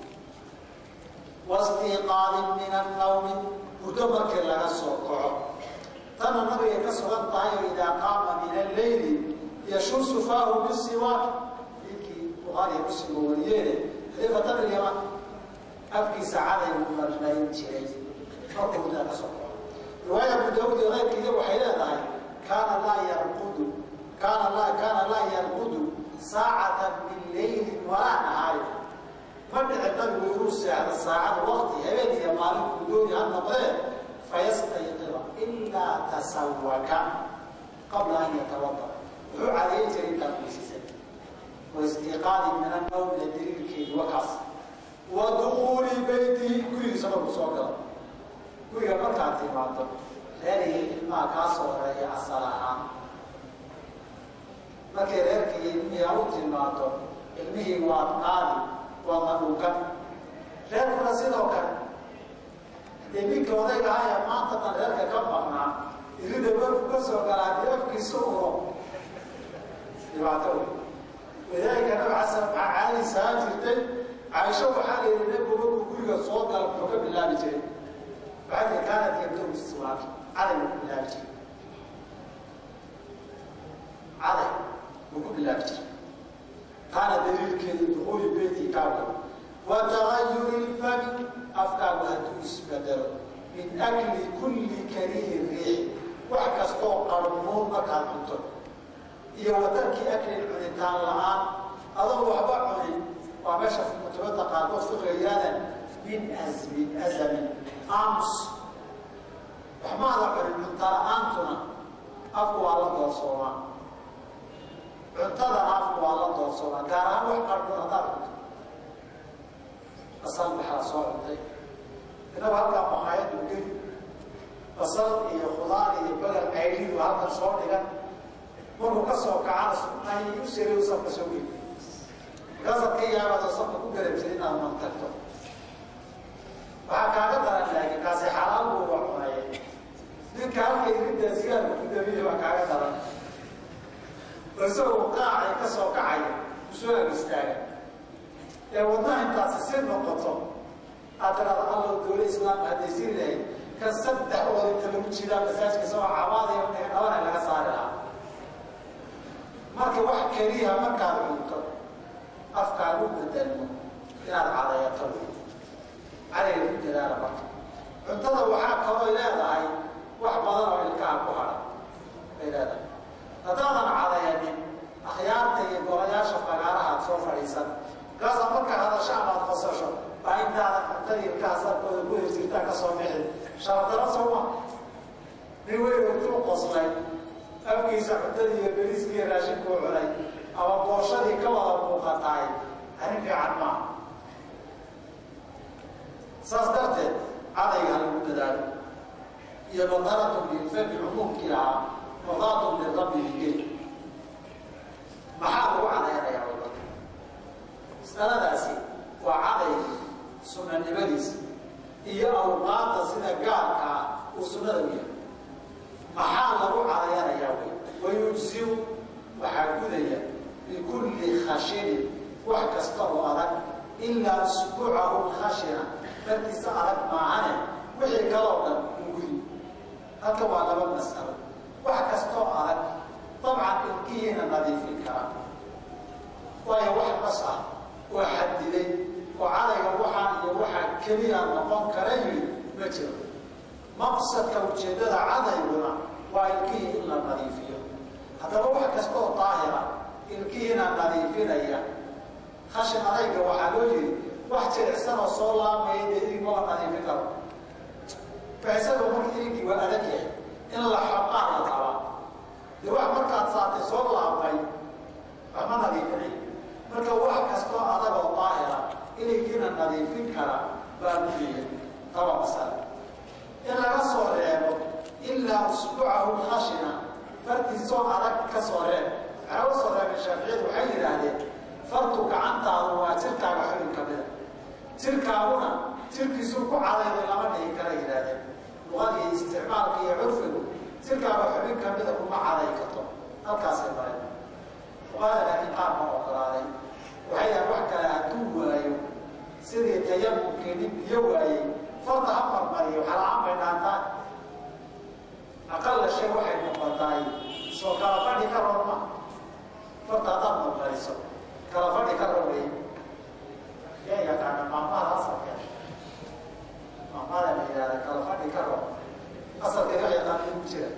wastiiqaadin min annawmi muddo markii laga soo kaco tana nabigay ka sugan tahay oo idaa qaama min alleyli yashuusu faahu bisiwaak ninkii bukhaariya muslimka wariyeene xadiifatan ilyaman afkiisa caday buu marmarin jiray markuu muddaa ka soo kaco riwaaya abu daawud iyo keyrkiiya waxay leedahay kaana laa yarqudu kaana laa kaana laa yarqudu saacatan min leylin walaa nahaari ma dhici nabigu inuu seexdo saacada wakti habeen iyo maalin kuu dooni ha noqdee fayastayqiba ilaa tasawaka qabla an yatawada wuxuu cadeyn jiray intaad weysiisan waistiiqaadi min annawmina daliilkeedi wakaas wa dukuuli beytihi gurigiisa markuu soo galo guriga markaad timaado reerihii ilmaha kaa soo horeeya asal ahaan markay reerka iyo ilmihii a u timaado ilmihii waad qaadi waadna dhunkan reerkuna sidoo kale dee ninka odayga ahaya maanta dan reerka ka maqnaa irida marku ka soo gala haddii afkiisa uro dhibaato wey wadaalika nabi xasan maxaa caadi sahaan jirtay caaisho waxaa la yidhi nebigu markuu guriga soo gala muxuu ka bilaabi jiray waxaa tii kaanad yabdow istiwaaki caday buu bilaabi jiray caday wa tagayuri lfami afkaagu hadduu isbedelo min akli kulli karihi riix wax kastoo qarmuun markaad cunto iyo watarki aklin cunitaan la-aan adoo waxba cunin waa meesha kutubada qaarkood fiqiga yihaahdaan min asmin azamin aamus waxmaada cunin cunta la-aantuna afku waa la doorsoomaa cuntadana afku waa la doorsoomaa gaar ahaan wax qarmuun haddaad cunto basal maxaa soo cuntay inagu halkaa maqaayadu geli basal iyo khudaar iyo bagal cayliyu halkan soo dhigan markuu ka soo kacana ay u siri safka soo geli markaasaad ka yaabado safka ku garabsay inaad mantagto waxaa kaaga daran laakiin kaasi xalaal buu wa cunaya ninka halka iriddaa sigaarka ku dabiya waa kaaga daran isagoo qaacay ka soo kacaya usoo ag istaaga ee wadnaha intaasi si noqoto aad tiraada allow dowla islaamka hadday siri lahayd kan saddex ood inta lagu jiraa masaajka isagoo cabaadaya dhabanay laga saari lahaa marka wax keliya markaad cunto afkaagu bedelmo inaad cadayato cadayga ku dadaala marka cuntada waxaa kaloo leedahay wax badan oo ilkaha ku hadha bay leedahay haddaadan cadayanin akhyaarta iyo golayaasha fagaarahaad soo fadhiisan markaasaa markaa hadasho amaad qosasho baa intaadan cuntada ilkaha sarkooda ku hirjirtaa ka soo bixin sharafdaro sooma nin weyn intuu qoslay afkiisa cuntadii iyo beriskii iyo raashinkuu cunay ama booshadii ka wada muuqataay arrin fiican maaha saas darteed cadayga halagu dadaalo iyo badaratun lilfami cumuumkii lahaa mudaatun lirabbi bigeli maxaa lagu cadaynayaa wada masaladaasi waa caday sunanimadiisa iyo awqaadda sida gaarkaa uu sunnada u yahay maxaa lagu cadayanayaa wey wayujziu waxaa gudaya bikulli khashinin wax kasta oo adag ilaa usbuucahu khashina farkiisa adag maahane wixii kaloo dhan uu gudi halka waa laba mas'alo wax kastoo adag dabcan ilkihiina nadiifin karaa waayo wax bas ah oo xadiday oo cadayga waxaa iyo waxaa keliya noqon kara yiri ma jiro maqsadka ujeeddada cadayguna waa ilkihii in la nadiifiyo haddaba wax kasta oo daahira ilkihiina nadiifinaya khashin adayga waxaa loo yiri wax jilicsan oo soo laamaya dee idig mala nadiifin karo faisagoo marka idigii waa adag yahay in la xoqaa la rabaa dee wax markaad saatay soo laabmay waxma nadiifinay marka wax kastoo adag oo daahira iligiina nadiifin kara baa muhiya taba masale in laga soo reebo ilaa usbuucahu khashina fartiisoo adag ka soo reeb waxaa u soo reebay shaaficiyadu waxay yidhaahdeen fartu gacantaadu waa jirkaaga xubin ka mida jirkaaguna jirkiisuu ku cadayday lama dhihi kara yidhaahdeen luqadii isticmaalka iyo curfigu jirkaaga xubin ka mida kuma caday karto halkaasay mareen luqada laakiin qaar ma ogolaaday waxay yahan wax kale hadduu waayo sidii tayamumkii nin biyo waayey farta ha marmariyo xala-aan bay dhaantaan aqalla shay waxay noqotaay soo kala fadhi ka roon ma farta haddaad marmariso kala fadhi ka roon wey yaa yaqaana maamada asalka maamada la yidhahda kala fadhi ka roon asalkeeda wax yaqaan ugu jira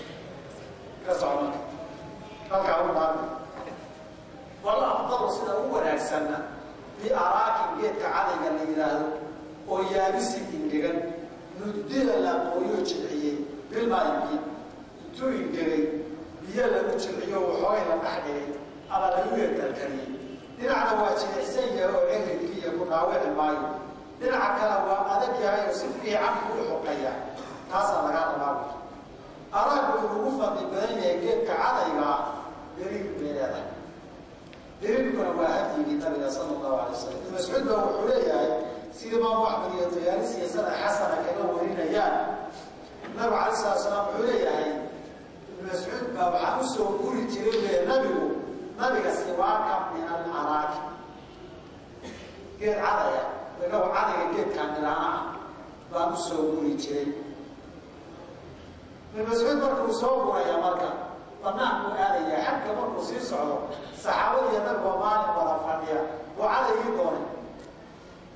ka socma halkaa u dhaami walla afdalu sida u wanaagsanna biaraakin geedka cadayga la yidhaahdo oo yaabisi ingegan nudila la qooyo jilciyey bilmaayo biyo intuu ingegay biyo lagu jilciyo waxoogay la dhex dhigay ama lagu yarkalkariyey dhinacna waa jilicsan yahay oo ciridkiiyo ku dhaawici maayo dhinaca kale waa adag yahay oo si fiican kuu xoqaya taasaa lagaa rabaa araagu inugu fadli badan yahay geedka cadaygaa daliil bay leedahay daliilkuna waa hadyigii nabiga sala allahu alay wasalam ibn mascuud ba wuxuu leeyahay sida imaamu axmed iyo tayaalis iyo sanad xasana kaga warinayaan nabigu alay salatu salaam wuxuu leeyahay ibn mascuud baa waxaa usoo guri jiray le nabigu nabiga siwaaka min alaraaki geed cadaya inagu cadayga geedkaan dhilaana ah baan usoo guri jiray ibn mascuud markuu soo guraya marka banaanku aadaya xagga markuu sii socdo saxaabadiiyo nabigoo maalin wada fadhiya buu cadaygii doonay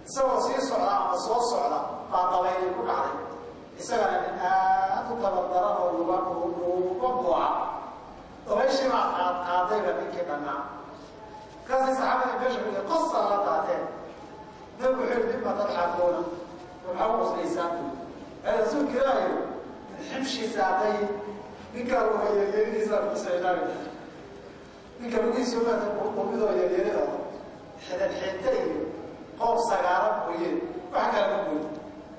isagoo sii socda ama soo socda baa dabaylay ku dhacday isagana nin aad u tabardaran oo luga luga buuca dabayshii baa qaad qaadayba ninkii dhannaa markaasay saxaabadii meesha ku qosa la daateen nabigu wuxuu yihi mima tadxakuuna waxaa u qoslaysaan buu ee rasuulka ilaahay xibshiisa hadday ninkaa luga yaryaridiisa kusaynaami ninka lugihiisa maata qurqurmidoo yaryarida xidhan xidda iyo qoob sagaaran mooyee wax kale ma moodo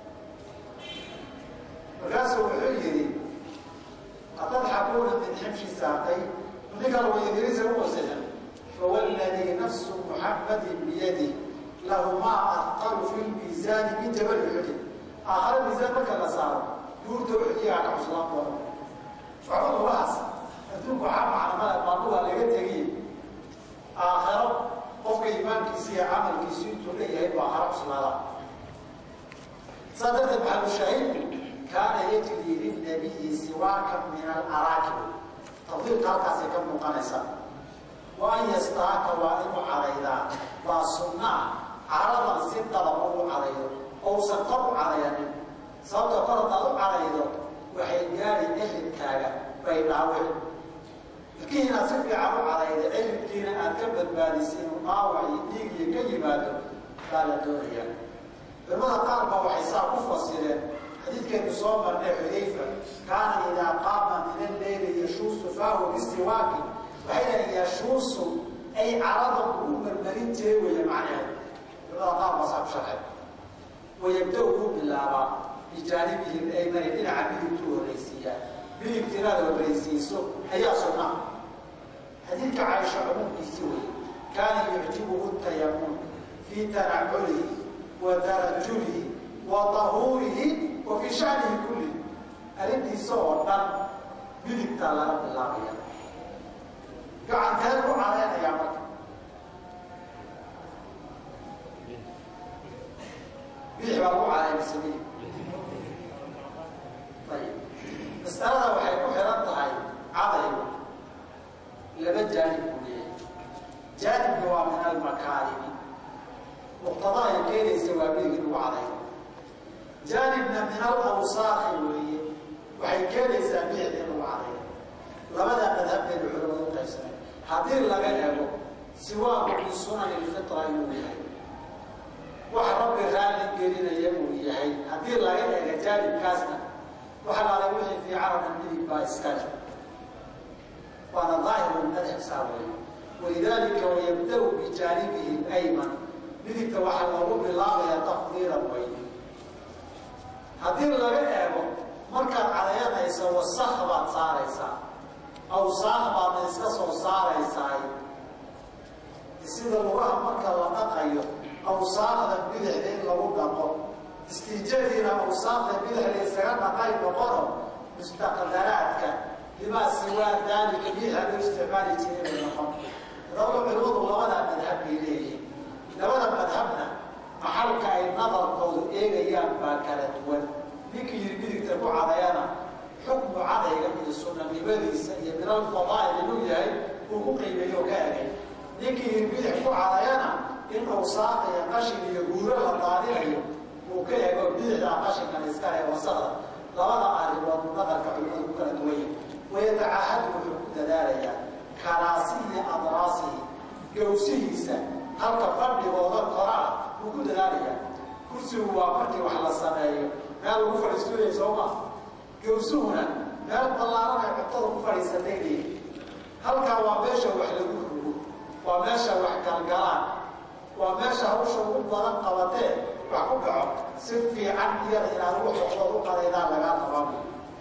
markaasuu wuxuu yidhi atadxakuuna min xibshi saaqay ninka luga yaryaridiisa u qosaysan fawalladii nafsu muxammadin biyadih lahumaa ahqalu fi lmiisaani min jabali uxudin aakhare miisaan marka la saaro buurta uxudiyaa ka cuslaan doona waxba lugahaas adduunku waxaa macnamada maaluha laga tegiye aakhiro qofka iimaankiisi iyo camalkiisu intuu leeyahay buu aakhiro cuslaada saa darteed maxalushaahidku kaana yajri lilnabiyi siwaakan min alaraakib tafdiilka halkaasay ka muuqanaysaa wa an yastaaka waa inuu cadaydaa waa sunnaa caradan si dalaba u cadaydo ousan kor u cadayanin sababta kor haddaad u cadaydo waxay gaari eridkaaga bay dhaawicin ilkihii inaad si fiican u cadayda eridkiina aad ka badbaadisa inuu dhaawac iyo dhiig iyo ka yimaado baa la doonaya culamada qaar baa waxay saa ku fasireen xadiidkeenu soo marnay xudayfa kaana idaa qaama min alleyli yashuusu faahu bisiwaaki waxay dhahen yashuusu ay caradan ugu marmarin jiray weeye macnaheed culamada qaar baa saa ku sharxay wayabda kuu bilaabaa bijaanibihi aymani dhinaca midigtuu horraysiiyaa midigta inaad horraysiiso ayaa sunnaa xadiidka caaisha cumuumkiisi wey kaana yucjibuhu tayamuun fii tanaculihi wa tarajulihi wa tahuurihi wa fii shanihi kullihi arrintiisa oo dhan midigtaa laga bilaabaya gacanteed ku cadaynayaa marka bidix baa lagu cadaynaysamay ayib mas'alada waxay ku xihan tahay cadaygu laba jaanib buu leeyahay jaanibna waa min almakaarimi muqtada ay keenaysa waa midig lagu cadayo jaanibna min alawsaakhi weeye waxay keenaysaa bidix in lagu cadayo labada madhab baynu culamadu u qaybsanay haddii laga ego siwaaku min sunani lfitra inuu yahay wax rabbi raalli gelinaya uu yahay haddii laga ega jaanibkaasna waxa laalay wixii fii carabka midig baa iskale waana daahiru madhab saa weeye walidaalika wayabda-u bijaanibihi ayman midigta waxaa loogu bilaabaya tafdiilan weyne haddii laga eego markaad cadayanayso wasakh baad saaraysaa awsaaq baadna iska soo saaraysaay sida lugaha marka la dhaqayo awsaaqda bidixda in lagu dhaqo istiijadiina awsaaqda bidixda isaga dhaqay noqono mustaqdaraadka limaa siwaa daalika biixa loo isticmaali jiray bay noqon dabada culimadu labada madhab bay leeyihiin labada madhabna maxalka ay nadarkoodu eegayaan baa kala duwan ninkii yiri midigta ku cadayana xukmu cadayga iyo sunanimadiisa iyo min alfadaa'il inuu yahay uu ku qiimeeyo ka egay ninkii yiri bidix ku cadayana in awsaaq iyo qashin iyo guuro la daadinayo uu ka ego bidixda qashinkan iska ee wasaqda labada arrimood nadarka culimadu ku kala duwan yahay wayatacahadu wuxuu ku dadaalayaa karaasihi adraasihi gawsihiisa halka fadhigooda koraa wuu ku dadaalayaa kursigu waa markii wax la sameeyo meel lagu fadhiistuya sooma gawsuhuna meel ballaaran ay cuntada ku fadhiisatay leeyi halkaa waa meesha wax lagu rugo waa meesha wax galgalaan waa meesha hawsha ugu badan qabatee wax ku dhaco si fiican iyada inaad ugu xoqdood u qadaydaa lagaa qababu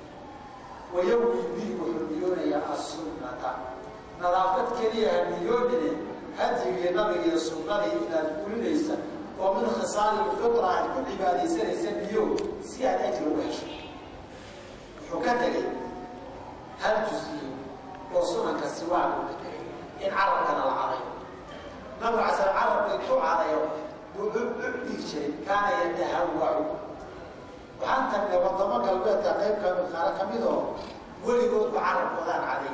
wayawi bi wuxuu niyoonayaa assunnata nadaafad keliya ha niyoonine hadigii nabigiiyo sunnadii inaad gulinaysa oo min khisaali lfitra aad ku cibaadaysanaysa niyo si aad ajri ugu hesho wuxuu ka tegay hal jusiyo oo sunanka siwaagu ka tegay in carabkana la cadayo nabigu casal carabka intuu cadayo buu dhihi jiray kaana yatahawacu waxaan tagnay wadamo galbeedka qayb kamid ka mid oo weligoodba carabkoodaan caday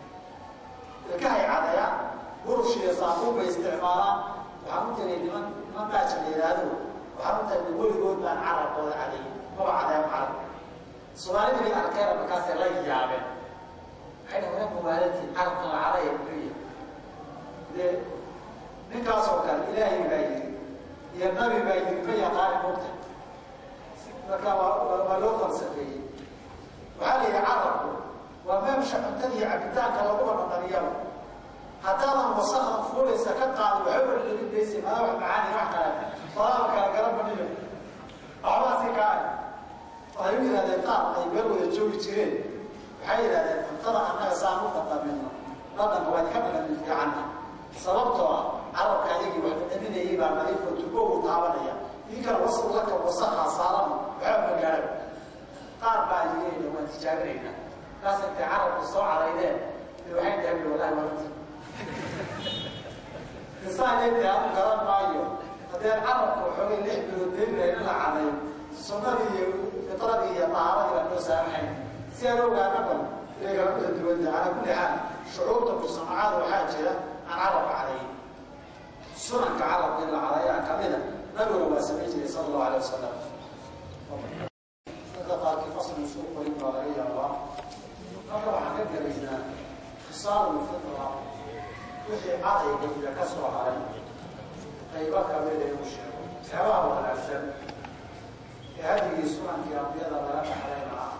ilkahay cadayaan burush iyo saabuun bay isticmaalaan waxaan u tagay niman niman dhaaja la yidhaahdo waxaan u tagnay weligood baan carabkooda caday maba cadeen carab soomaalida bay arkeena markaasay la yaabeen waxay dhahen waa mawaaladtiin carabka la cadaya muxuu yahay dee ninkaasoo kale ilaahay baa yiri iyo nabi baa yiri ma yaqaani mogta marka waa loo falsafeeyey waxaa la yidhi carabku waa meemsha cuntada iyo cabitaanka laguba dhaqaniyaba haddaadan wasaqan fuulaysa ka qaadi waxba dhadhabin maysa madaa wax macaani wax kale walaaba kala garan baniyo waxbaa si kaa waxay u yidhahdeen qaar ay meel wada joogi jireen waxay yidhahdeen cuntada annaga saan u dhaqamino dhadhanka waa idinka dhaqamin fiicanna sababtoo ah carabka ayagii wax dhadhaminayay baa nadiifoo tubogu taabanaya idinkana wasaq laka wasaqaa saaran waxba magaalo qaar baa yidhi waan tijaabinaynaa kaas intay carabku soo caraydeen waxay dhahay wallahi warti isaanayta anu garan maayo haddee carabka waxoogay lix bilood beerilahay in la caday sunnadii iyo fitradii iyo tahaaradii baa noo saamaxayn si aan ogaana bal inay kala kala duwanta calaa kulli xaal shucuurta mujtamacaada waxaa jira aan carabka cadayn sunanka carabka in la cadayaa kamida nabiguna waa samayn jiray sala allahu alay wasalam dadka qaarkii fasl isugu qorin baa laga yaabaa marka waxaan ka gelaynaa khisaalu fitra wixii cadayga iyo ka soo haray qaybo kamida inuu sheego waxyaabaha wanaagsan ee hadigii sunankii ambiyada laga dhaxlayna ah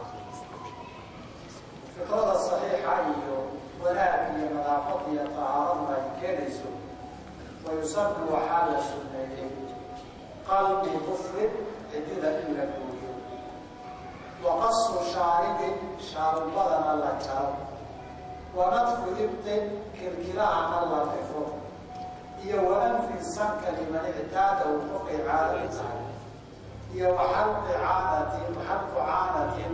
fikrada saxiixa iyo wanaag iyo nadaafad iyo tahaarada ay keenayso wayusanu waxaa la sunneeyey qalbi kufrin cidida in la gooyo waqasu shaaribin shaarubadana la jaro wanadfu ibtin kilkilahana la rifo iyo waanfi sanka liman ictaadahu qofkay caado u tahay iyo waxalqi caanatin waxalqu caanatin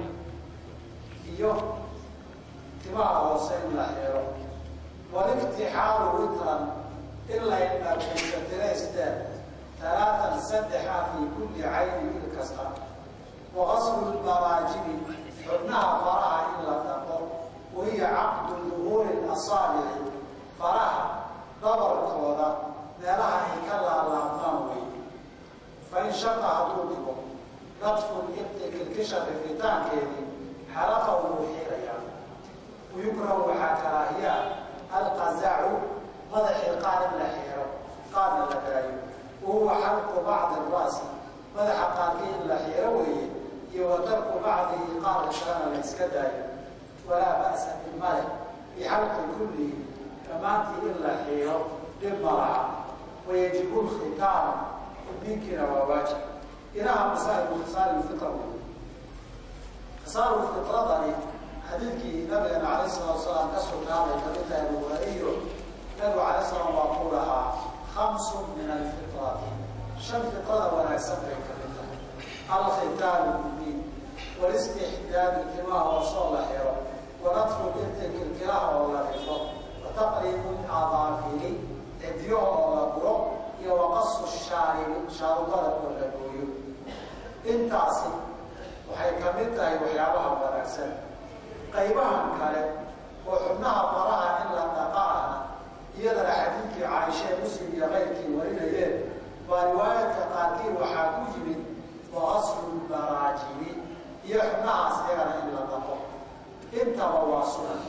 iyo timaha hoose in la xiro waliftixaalu witran in la indhaqayso tiraysteen talaatan saddexa fii kulli cayni il kasta waqaslu lmaraajibi xubnaha faraha in la dhaqo wahiya caqdu duhuuri asaabici faraha dhabarkooda meelaha ay ka laalaabmaan wey fain shaqa hadduu dhigo nadfu ibti kilkisha rifitaankeedii xalaqa wuu xiirayaa wayukrahu waxaa karaahiyaa alqazacu madaxii qaar in la xiiro qaarna la daayo wahuwa xalqu bacdi raasi madaxa qaarkii in la xiiro weeye iyo wa tarku bacdihi qaarka kalena la iska daayo walaa ba'sa bilmale bixalqi kullihi dhammaantii in la xiiro dhib ma laha wayajibu lkhitaanu xubninkina waa waajib ilaha masaa'ibu khisaali lfitra wey khisaalu fitradani xadiidkii nabigana calayh salatu wasalaam ka sugnaaday kamid tahay buhaariyo nabigu calayh salaam waa ku lahaa khamsun min alfitrati shan fitrada wanaagsan bay kamid tahay alkhitaalu mubiin walistixdaadu timaha hoosoo la xiro wanadfu binti kilkilaha oo la rifo wataqriibu adaafiri cidyaha oo la guro iyo waqasu shaaribi shaarubada oo la gooyo intaasi waxay kamid tahay waxyaabaha wanaagsan qaybahan kale oo xubnaha faraha in la dhaqaana iyadana xadiidkii caaishee muslim iyo keyrkii warinayeen baa riwaayadka qaarkii waxaa ku yimid waqaslu baraajibi iyo xubnahaas iyagana in la dhaqo intaba waa sunan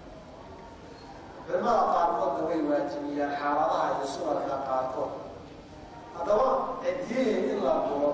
culimada qaarkoodna way waajibiyaan xaaladaha iyo sunanka qaarkood haddaba cidiyihii in la guro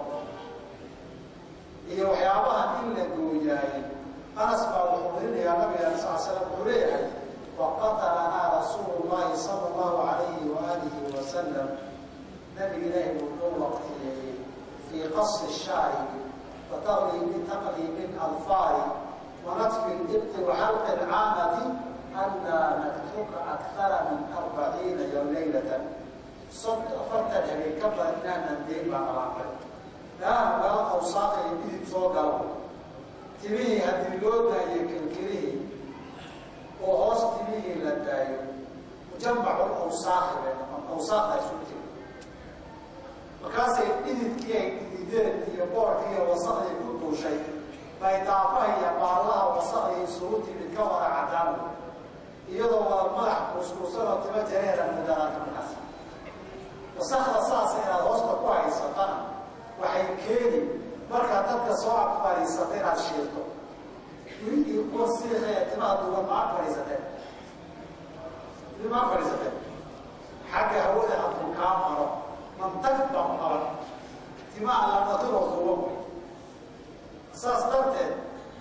iyo waxyaabaha in la gooyaayey anas baa wuxuu warinayaa nabiga sal slam wuxuu leeyahay waqatalanaa rasuulu llahi sala allahu alayhi waalihi wasalam nabiga ilaahi wuu noo waqtiyeeyey fii qasi shaaribi wa taqlibi taqlibi alfaari wa nadfi libti wa xalqi alcaanati anlaa naktuka akthara min arbaciina yo leylatan sod afartan habeen ka badan inaanan deyn baan alaaqay meelaha meela awsaaka iyo midib soo galo timihii haddii loo daayo kilkilihii oo hoos timihii la daayo mujamacu awsaakhi bay noqon awsaakda isu timi markaasay dhididkii ay dhidideen iyo boorkii iyo wasaqdii ku duushay bay daafaha iyo baallaha wasaqdii isugu timid ka wada cadaan iyadoo wada madax kuuskuusan oo timo jareera mudaraka markaas wasakda saasa inaad hoosta ku haysatana waxay keeni markaa dadka soo ag fadhiisata inaad shiirto wiilkii kuwa siikee timaha duuban ma ag fadhiisateen ma ag fadhiisateen xagga hawada hadduu kaa maro mantag baa ku qaban timaha lamaduroo duuban wey saas darteed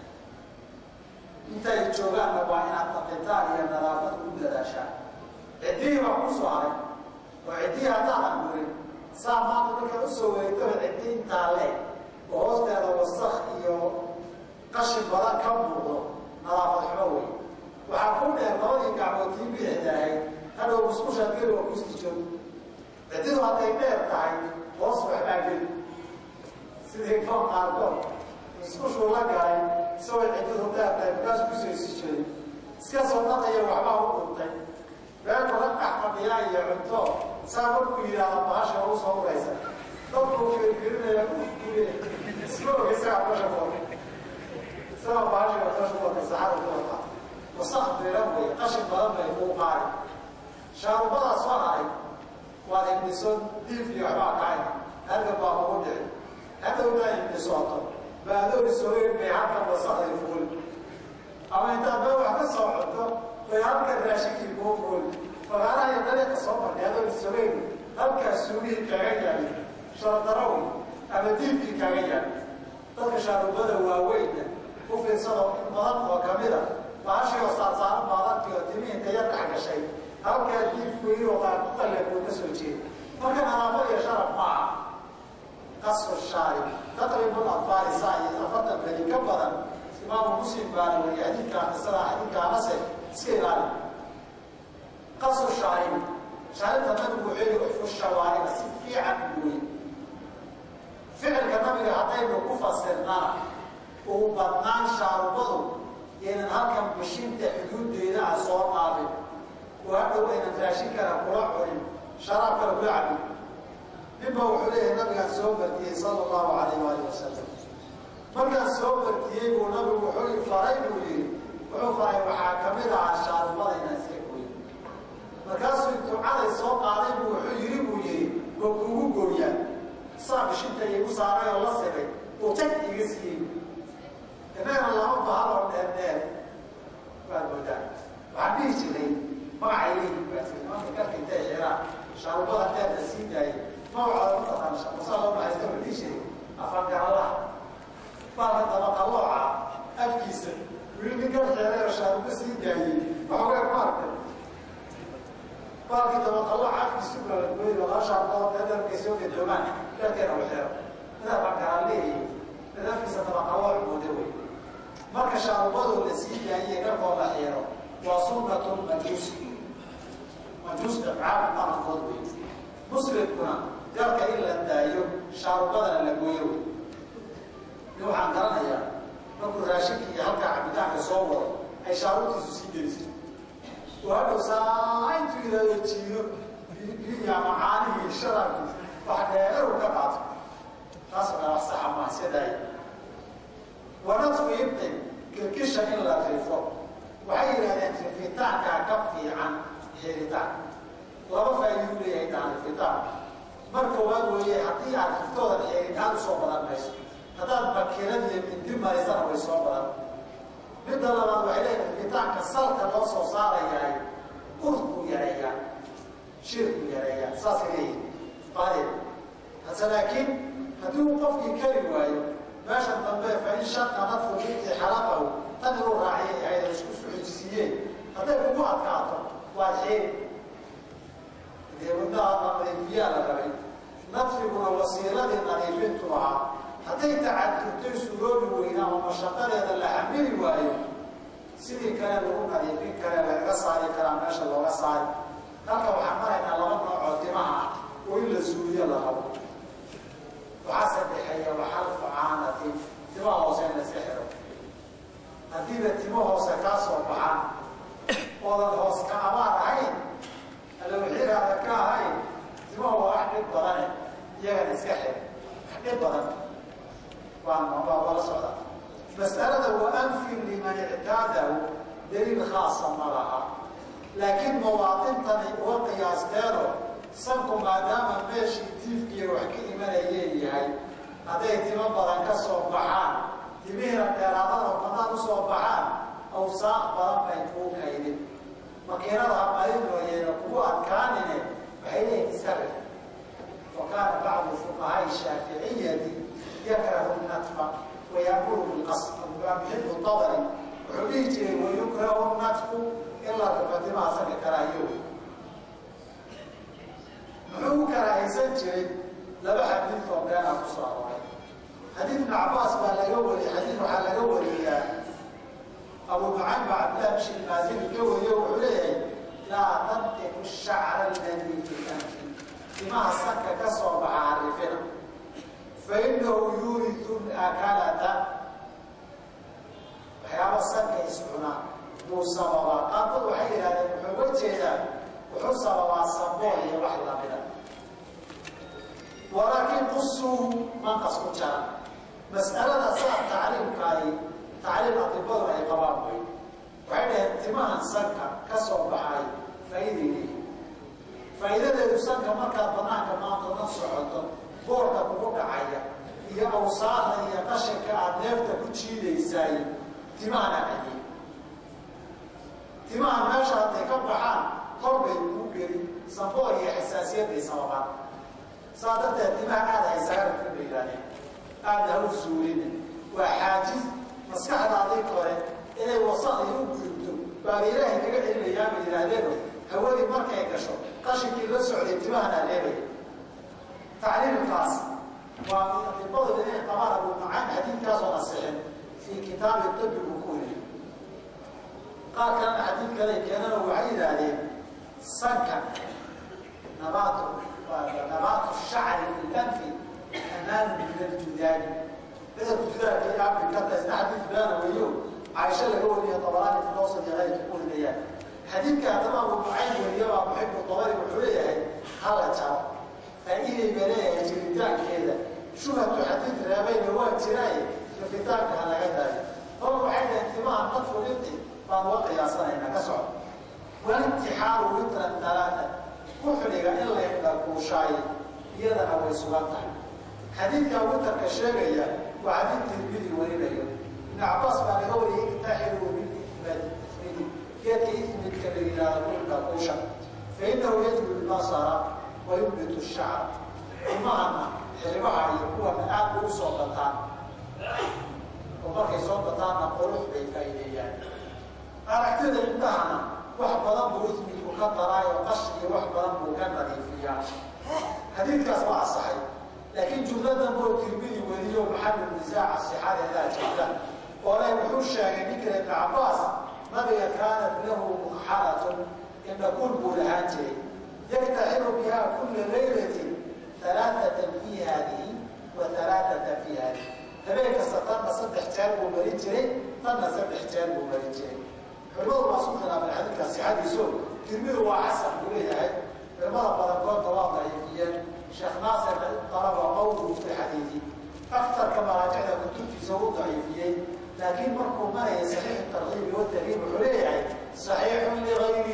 intay joogaanna waa inaad daqitaan iyo nadaafad u dadaashaan ciddihii baa ku soo haray oo ciddihii haddaadan gurin saa maanta markaa usoo wareegtaba ciddi intaa leeg oo hoosteeda wasak iyo qashin badan ka muuqdo nadaafad xumo wey waxaa ku dheer labadii gacmood tii bidixda ahayd hadhow musqushaad geli waa kusti joog ciddidu hadday dheer tahay hoos waxbaa geli sidii koon qaarkood musqushuu la galay isagoo ciddidu dheer tahay markaas kusoo isi jiray iska soo dhaqaya waxbaa u dhuntay beerku la dhex fadhiyaa iyo cunto saa markuu yidhaahdo bahasha u soo uraysa dadkuu fiirfiirinaya ufkule isma oga isagaa basha ku wata isagaa bahasha basha ku wata saxada ku wata wasaq biran wey qashin badan bay kuu qaari shaarubadaa soo haray waad hindhiso diif iyo waxbaa kacay halka baa kugu dhici hadhowdaa hindhisooto baadoor isogeyn bay halkan wasaqday fuul ama intaad meel wax ka soo cunto bay halkan raashinkii kuu fuul fagaaraha iyo dariiqa soo martay adoo isogeyn halkaas suugihii kaaga yaali shardarawi ama diifkii kaaga yaali dadka shaarubada waaweyna u fiirsado in badan oo kamida baashii saarsaaran baadankii oo timi inta yar dhex gashay halkaa diifku iyo qaarkuqalleekuu ka soo jeeda marka nadaafad iyo sharaf maaha qasu shaari taqribu afaari saa iyo afartan beri ka badan imaamu muslim baana wariye xadiidkaa qisada xadiidkaanase iska ilaali qasu shaaribi shaarinta nabigu wuxuu yihi ufu shawaariba si fiican gooye ficilka nabiga haddaynu ku fasirnana uu badnaan shaarubadu yaynan halkan bishinta xuduuddeeda ah soo dhaafin oo hadhow aynan raashin kara kula cunin sharaab kale kula cabin ninba wuxuu leeyahay nabigaan soo bartiyey sala allahu calayh waali wasalam markaan soo bartiyey buu nabigu wuxuu faray buu yihi wuxuu faray waxaa kamid ahaa shaarubada inaan iska gooyo markaasuu intuu caday soo qaaday buu wuxuu yidhi buu yihi waa kuugu gooyaa saa bishinta igu saaray oo la sibay uu jag iga siiyey innagana lama bahal oo dheer dheer waad moodaa waxaan dhihi jiray magacay leeyihin baa jiri nimanka karka intay xiraan shaarubada dheerta sii daayay magacooda mataqaan shamusaa loo baxaysta wuxuu dhihi jiray afangaralaha baalka dabaqalooca afkiisa wili nin kar xeeray oo shaarubo sii daayey waxoogaa ku arkay baalkii dabaqalooca afkiisu balagooy laba shaarbood ee dharkay soo gadoomaan dharkeena u xeero midaa fangaraa leeyihi mid afkiisa dabaqalooc mooda wey marka shaarubadoo la sii daayey dharkoo la xiiro waa sunnatu majuus majuusta caab qarankood wey muslimkuna garka in la daayo shaarubadana la gooyo wey nin waxaan garanayaa markuu raashinka iyo halkaa cabitaanka soo wado ay shaarubtiisu sii gelisay oo hadhow saa intuu yidhahdo jiido biya macaanihii sharaabkiisa wax dheeru ka qaato taas oo kale wax saxa maa iska daaya wanadfu ibtin kilkisha in la rifo waxay yidhahdeen rifitaankaa ka fiican xiritaan laba faa'iiduu leeyahay intaan rifitaan mar koowaad weeye haddii aad riftoodan xiritaan usoo badan mayso haddaad bakirad iyo mindi marisana way soo badan midda labaad waxay leeyahay rifitaanka salka loo soo saarayahay urkuu yareeyaa shirkuu yareeyaa saasay leeyihin qaadeen hase laakiin haddii uu qofkii kari waayo meeshan dambe fa in shaqa nadfu binti xalaqahu tan inuu raaciyay ahayd ay isku suxujisiiyeen hadday kugu adkaato waad xeeri dee wadnaha nadiifiyaa la rabay nadfiguna wasiiladii nadiifintu ahaa hadday tacadurtay suuroobi weynaa oo mashaqadeeda la xamili waayo sidii kale lagu nadiifin kare lagaga saari karaa meesha looga saari halka waxaan maraynaa laba noocoo timaha ah oo in la suuliyo la rabo waxaa sadexeeya waxalfu caanatin timaha hoose in la iska xiro haddiiba timo hoose kaa soo baxaan oodan hoos ka abaar ahayn alowxiraada ka ahayn timaha waa wax dhib badane iyagana iska xir wax dhib badan waa la socda mas'alada wa anfin liman ictaadahu daliil khaasa ma laha laakiin mawaadintani uga qiyaasteeno sanku maadaama meeshii diifkiiya wax ka imanayee yahay hadday timo badan ka soo baxaan timihiina dheeraadada banaan usoo baxaan awsaaq badan bay kuu kaydin makiinada hamarinooyeena kugu adkaanine waxay leeyihin iska rif wa kaana bacdu fuqahaai shaaficiyati yakrahu natfa wayamuru bilqasd muxib dabari wuxuu dhihi jiray wayukrahu natfu ilaa rifatimaha sanka karaahiyo muxuu u karaahaysan jiray laba xadiid oo beena ku soo arooray xadiid ibn cabaas baa laga wariyey xadiid waxaa laga wariyaa abu nucaym baa cabdillahi bishir maazini ka wariyo wuxuu leeyahay laa tantifu shacra alladii fi anfi timaha sanka ka soo baxa harifina fa inahu yuuritu akalata waxyaaba sanka iscunaa buu sababaa qaarkood waxay yidhahdeen wuxuu uga jeedaa wuxuu sababaa sabool iyo wax lamida walaakiin qusuu manqas ku jara mas'alada saa tacliimkaadi tacliim atibadu ay qabaan wey waxay dhaheen timahan sanka ka soo baxay faa'iiday leeyihin faa'iidadeedu sanka markaad banaanka maanta la socoto boorka kugu dhacaya iyo awsaaqda iyo qashinka aada neefta ku jiidaysaay timahana cadiye timaha meesha hadday ka baxaan kor bay kuu geli samboor iyo xasaasiyad bay sababaan saa darteed timaha aada haysaga rifin bay yidhahdeen aada ha u suulina waa xaajiz maskaxdaadii kore inay wasaqdii u gudubto baaba ilaahay kaga celinayaa bay yidhaahdeeno hawadii markay gasho qashinkii la socday timahana leebaya tacliimkaas waa atibadu inay qabaan abu nucaym xadiidkaasoo nasixin fii kitaabi tibi buu ku weriye qaar kalena xadiid kale keenana waxay yidhaahdeen sanka nabaatu nabaatu shacri fi lanfi amaanu min aljudaani cudurka judaanka iyo afrikada isna xadiid beena weeyo caaisha laga wariyo dabaraani fi lawsad iyo keyrka ku warinayaan xadiidka haddaba abu nucaym weriye baa muxibu dabari wuxuu leeyahay hala jaro faa'iiday ba leeyahay jiritaankeeda shubhatu xadiid reebayna waa jiraaye rafitaanka ha laga daayo hor waxay dhaheen timaha nadfu linti baan uga qiyaasanaynaa ka soco walintixaaru witran talaata ku xidhiga in la dhakuushaayo iyadana way sugan tahay xadiidkaa witarka sheegaya waa xadiid tirmidi warinayo ibn cabaas baa laga wariyay iktaxiru bilimadi ismidi geedka ismidka la yidhaahdo ku dhakuusha fa inahu yajbu lbasara wa yumbitu shacra timahana xiribaha iyo kuwana aad ugu soo bataan oo markay soo bataanna qurux bay faa'iideeyaan aragtida indhahana wax badan buu ismidku ka daraayo qash iyo wax badan buu ka nadiifiyaa xadiidkaas waa asaxay laakiin jumladan boo tirmidi weliyo maxamed nisaaca sixadeedaa jirta oo le wuxuu sheegay ninkale ibn cabaas nabiga kaanat lahu mukxalatun indhakuul buu lahaan jiray yaktaxiru biha kula laylatin alaaatan fi haadihi wa alaaatan fi haadihi habeen kasta tanna saddex jeer buu marin jiray tanna saddex jeer buu marin jiray culimadu waa isku khilaafay xadiidka sixadiiso tirmidu waa xasan buu leeyahay culimada badankoodna waa daciifiyeen sheekh naasirna dalaba qowluhu fi xadiidi aktarka maraajicda kutubtiisa u daciifiyey laakiin markuu maraya saxiix tarkiibi watarhiib wuxuu leeyahay saxiixun ligayrihi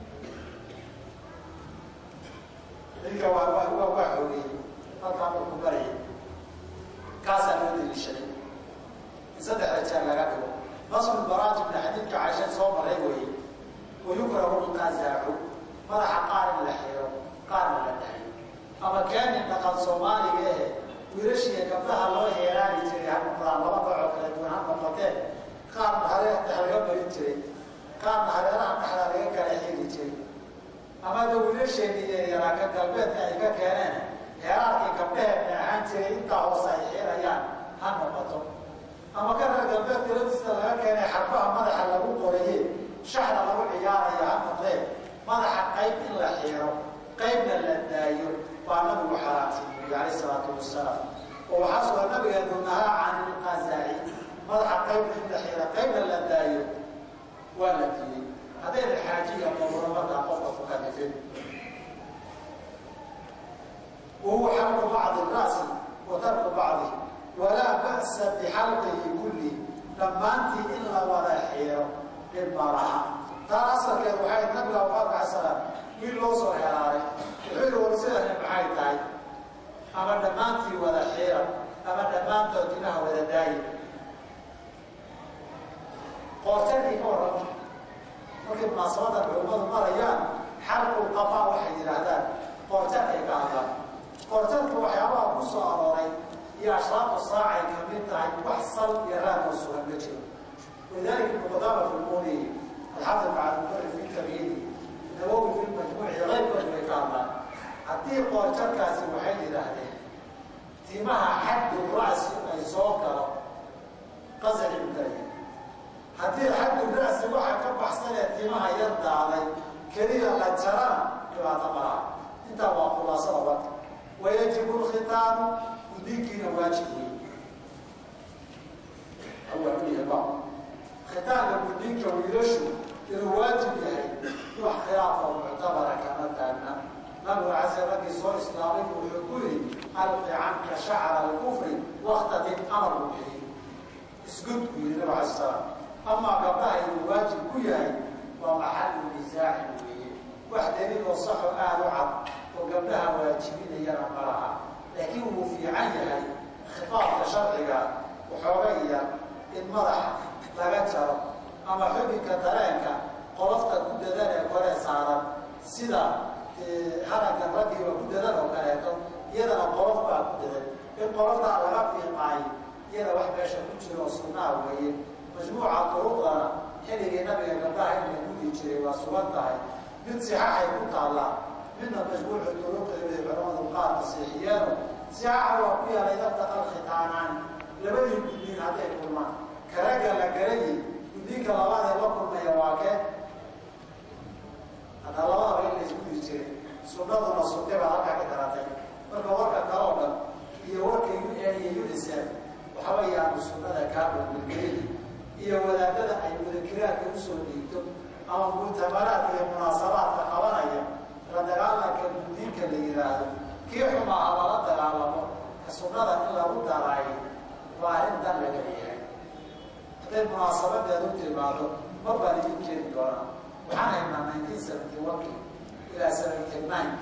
ninka waa waa waa waa xoogeyey halkaa markuu marayay kaasaa loo deliishaday in saddexda jeer laga dhigo nasru baraajibna xadiidka caisha soo maray weeye wayukrahu lqazaacu madaxa qaar in la xiro qaarna la dhahayo ama keenin dhaqan soomaaliga ehe wiilashiiya gabdhaha loo heeraani jiray ha noqdaan laba dacoo kala duwan ha noqoteen qaarna hareer dhex laga marin jiray qaarna hareeraha dhexda laga kala xiri jiray ama da wiilasheeni yaryaraa ka galbeedka ay ka keeneen heeraarkii gabdhaheedna ahaan jiray intaa hoose ay xirayaan ha noqoto ama ka reer galbeedka laftiisa laga keenay xarfaha madaxa lagu qoraye shaxda lagu ciyaarayo ha noqdeen madaxa qayb in la xiiro qaybna la daayo baa nabigu xaraamsiiyey calayh salaatu wasalaam oo waxaa sugan nabigeenu nahaa can ilqazaaci madaxa qaybna in la xiiro qaybna la daayo waa la diiyey haddayna xaajiya qoburo markaa qofka ku kalifin wahuwa xalqu bacdi ra'si wa tarku bacdi walaa ba'sa bixalqihi kulli dhammaantii in la wada xiiro dhib ma laha taa asalkeed waxay nabiga allahu alay salaam wiil loo soo helaaday wuxuu yihi war sidani maxay tahay ama dhammaantii wada xiira ama dhammaantood timaha wada daayi qoortadii ka warrama markay munaasabadan culimmadu marayaan xalqul qafaa waxay yidhaahdaan qoortadkay ka hadlaan qoortadka waxyaabaha ku soo arooray iyo ashraaqu saacay ka mid tahay wax sal iyo raad oo sugan ma jiro walidaalika ibnu qudaama fi lmuuni alxafid macalmukari fi tamyiidi nawowi fi lmajmuuci qaybkoodu bay ka hadlaan haddii qoortadkaasi waxay yidhaahdeen timaha xaddu ra'si ay soo galo qasaci ugalaya haddii xaddu ra'si waxa ka baxsanee timaha yar daaday keliya la jarana dhibaato malaha intaa waa khulaasada warka wayajibu lkhitaanu gudinkiina waajib wey awaaluyaha khitaanka gudinka wiilashu inuu waajib yahay wax khilaafoo muctabara kama taagna nabigu case raggii soo islaamay wuxuu ku yidhi alqi canka shacra alkufri waktadib amar buu bixiyey isgud buu yidhi nabigu alay salaam amaa gabdhaha inuu waajib ku yahay waa maxalu nisaacin weeye wax daliil oo saxo aada u cad oo gabdhaha waajibinayana ma laha laakiin wuu fiican yahay khifaafka sharciga waxooga iya in madaxa laga jaro ama xubinka dareenka qolofta ku dadan ee kore saaran sida haragga raggiiba ku dadan oo kaleeto iyadana qolof baa ku dadan in qoloftaa laga fiiqaayo iyada wax meesha ku jiro oo sunnaa weeye majmuuca duruqdana xilligii nabiga gabdhaha in la gudi jiray waa sugan tahay mid sixaxay ku taallaa midna majmuucu duruqdeeda culamadu qaar masiixiyeeno sixaxa waa ku yaalay dabtaqal khitaanaani labadii gudniin hadday kulmaan karagga la garayi gudniinka labaadee la kulmaya waa kee hadda labadaba in la isgudi jiray sunnaduna sunne baa halkaa ka daratay marka warka kaloo dhan iyo warka u n iyo unicef waxba yaanu sunnada kaabagulgelin iyo wadaadada ay mudakiraadka usoo dhiigto ama muctamaraadka iyo munaasabaadka qabanaya la dagaalanka guddiinka la yidhaahdo kii xumaaha lala dagaalamo ka sunnada in lagu daraayo waa arrin dan laga leeyahay hadday munaasabadeedu timaado mar baan idin keeni doonaa waxaan haynaa nineteen seventy one ilaa seventy nine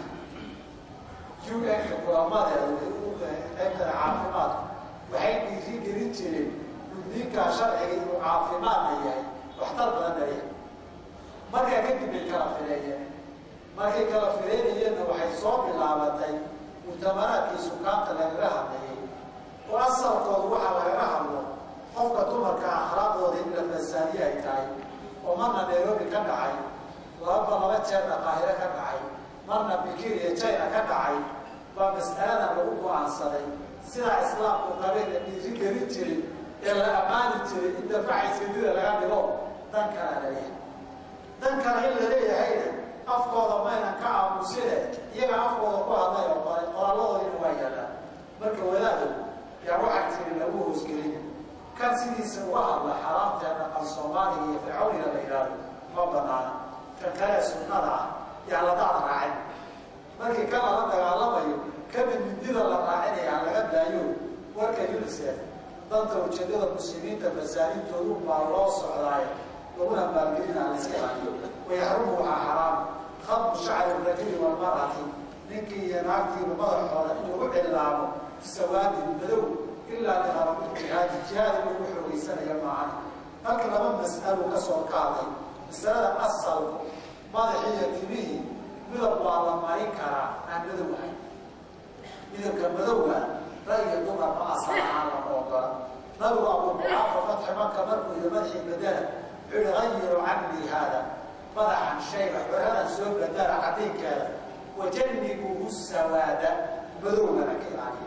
u n-ka kulamadeedu qaybtada caafimaadku waxay dhiiri gelin jireen guddiinkaa sharciga inuu caafimaadna yahay waxtar badan dhalya markaa kadib bay kala fileeyeen markay kala fileynayeenna waxay soo bilaabatay muctamaraadkii sukaanta lagaga hadlayay oo asalkoodu waxaa lagaga hadlo qofka dumarka akhlaaqdooda in la fasaadiye ay tahay oo marna nairobi ka dhacay lababa laba jeerna qaahiro ka dhacay marna bikir iyo china ka dhacay baa mas'aladan lagu go-aansaday sidaa islaamku qabeen la dhiiri gelin jiray ee la ammaani jiray in dafacayskadida laga dhigo dan kalaa laleeyahay dan kale in la leeyahayna afkooda maynan ka aamusine iyaga afkooda ku hadlay oo qoray qoraalladoodina waa yaallaan marka wadaado yaa waxaa tiri lagu hoosgelin kan sidiisa uga hadla xaraamtee dhaqan soomaaliga iyo fircawniga la yidhaahdo ma banaana kan kalee sunnada ah yaa la daad raacin markii kan lala dagaalamayo kamid mindida la raacinaya laga daayo warka unicef danta ujeedada muslimiinta fasaadintoodu baa loo socdaay laguna maalgelina la iska ilaaliyo wayaxrumu waxaa xaraam khadbu shacri rajuli walmarati ninkii iyo naagtiiba madaxooda in lagu cilaamo sawaadin madow ilaa liqarabi jihaadi jihaad in lagu xoogeysanaya maahan halka laba mas'alo ka soo qaaday masalada asalku madaxii iyo timihii midab waa la marin karaa aan madow ahayn midabka madowga ra'yiga dumarka asal ahaan lama ogola nabigu abu bucaafa fatxi maka markuu yihi madaxii bedela wuxuu yihi gayiru cannii haada madaxan shayga xuradan soo bedela cadinkeeda wajannibuhu sawaada madowgana ka ilaaliya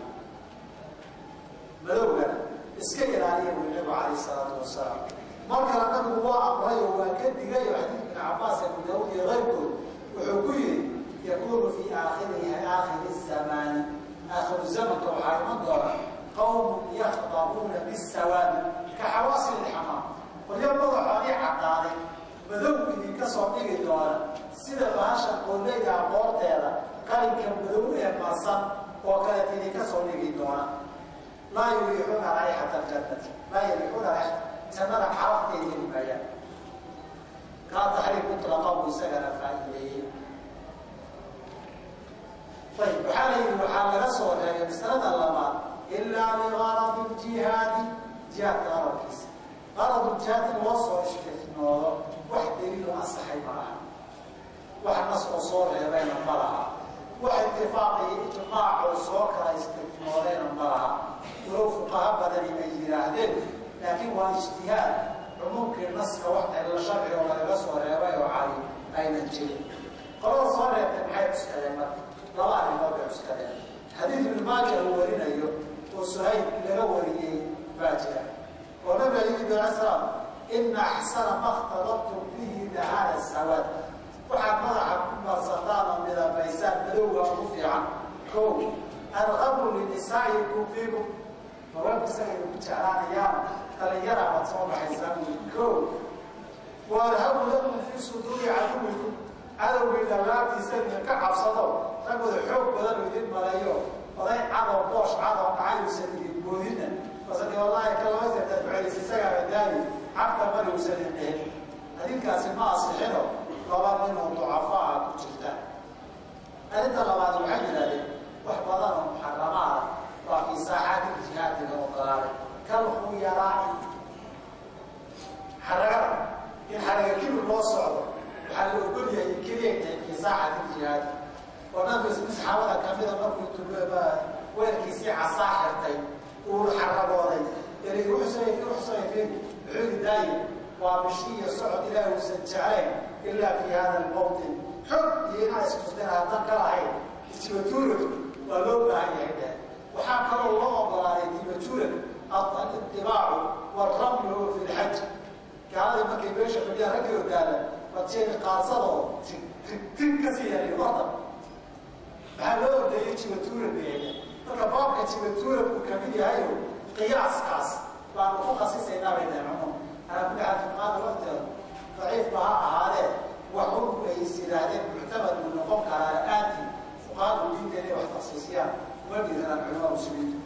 madowgana iska ilaaliya buu nabigu calayh salaatu wasalaam mar kale nabigu waa amray oo waa ka digay oo xadiid ibn cabaas abu daawud iyo keyrkood wuxuu ku yihi yakunu fii aakhirihi aakhiri zamaani aakhiru zamanka waxaa iman doona qawmun yakhdabuuna bisawaadi ka xawaasil ilxamaam qolyo madaxoodii caddaaday madow idinka soo dhigi doona sida bahasha qooleyda aqoorteeda qalinka madow ee marsan oo kaleeta idinka soo dhigi doona laa yuriixuuna raayxata aljannati laa yuriixuuna raayxata jannada xarafteeda heli maayaan kaa taxriif mutlaqa buu isagana faa'iideeyey jihaadka qaradkiisa qaradu jihaad in loo soo istifnoodo wax daliilo asaxay ma laha wax nas oo soo reebayna ma laha wax itifaaqii ijmaacoo soo kala istifnoodayna ma laha walow fuqaha badani ay yidhaahdeen laakiin waa ijtihaad cumuumkii naska wax cillo sharci oo lagaga soo reebay oo cali aynan jirin qolada soo reebtay maxay cuskadeen marka laba arrimood bay cuskadeen xadiid ibnu maaja uu warinayo oo suhayb laga wariyey baa jira oo nabiga yimid ala salaam ina axsana ma khtalabtum bihi dahana sawaad waxaad madaxa ku marsataan oo midabaysaan madowga ugu fiican ko alqabru linisaa'ikum fiikum haweenku isagay ku jeclaanayaan dhalinyara baad soo baxaysaan ko waarhabu lakum fii suduuri caduwikum cadowgii dhallaabtiisa idin ka cabsado ragooda xoog badan oo idin maleeyo oday cadoo boosh cadoo dhacayuusan idin boodina basadi wallaahi ka laba seertaad ducaysa isagaaba daali cabta mari uusan idin dhihin adinkaasi ma asixino laba nin oo ducafaa ku jirta arrinta labaad waxay yidhahdeen wax badan oo muxaramaada waa fii saaxaati jihaadi la ogolaaday kalkhuyaraa'i xaragada in xaraga kibir loo socdo waxaa la ogol yahay keliya tahay fii saaxati jihaadi oo nabiga saxaabada kamida markuu weelkiisii casaa xirtay uu xaragooday eri uxusayfi uxusayfin wuxuu yidhi daayi waa bishi iyo socod ilaahi uusan jeclayn ilaa fi hada almawtin xog iyo inaa istusteen haddan ka lahayn isbatuuradu waa loo baahan yahay dheh waxaa kaloo loo ogolaaday dibatuuran itibaacu walramyu fi lxaj gaaladii markay meesha fadhiya raggii ogaada badjeeni qaadsadoo tig ka sii yaray orda maxaa loo ordeeyey jibatuuran beeya marka baabka jibatuuran uu kamid yahayo qiyaaskaas baanu ku khasisaynaa bay dhaheen cumum alaa kulli xaal fuqaada lafteeda daciifba ha ahaadee wax un ay is yidhaahdeen muctamad uu noqon karaa la-aanti fuqaadu diinta inay wax taksiisiyaan uma dhiiranaan culimaa muslimiintu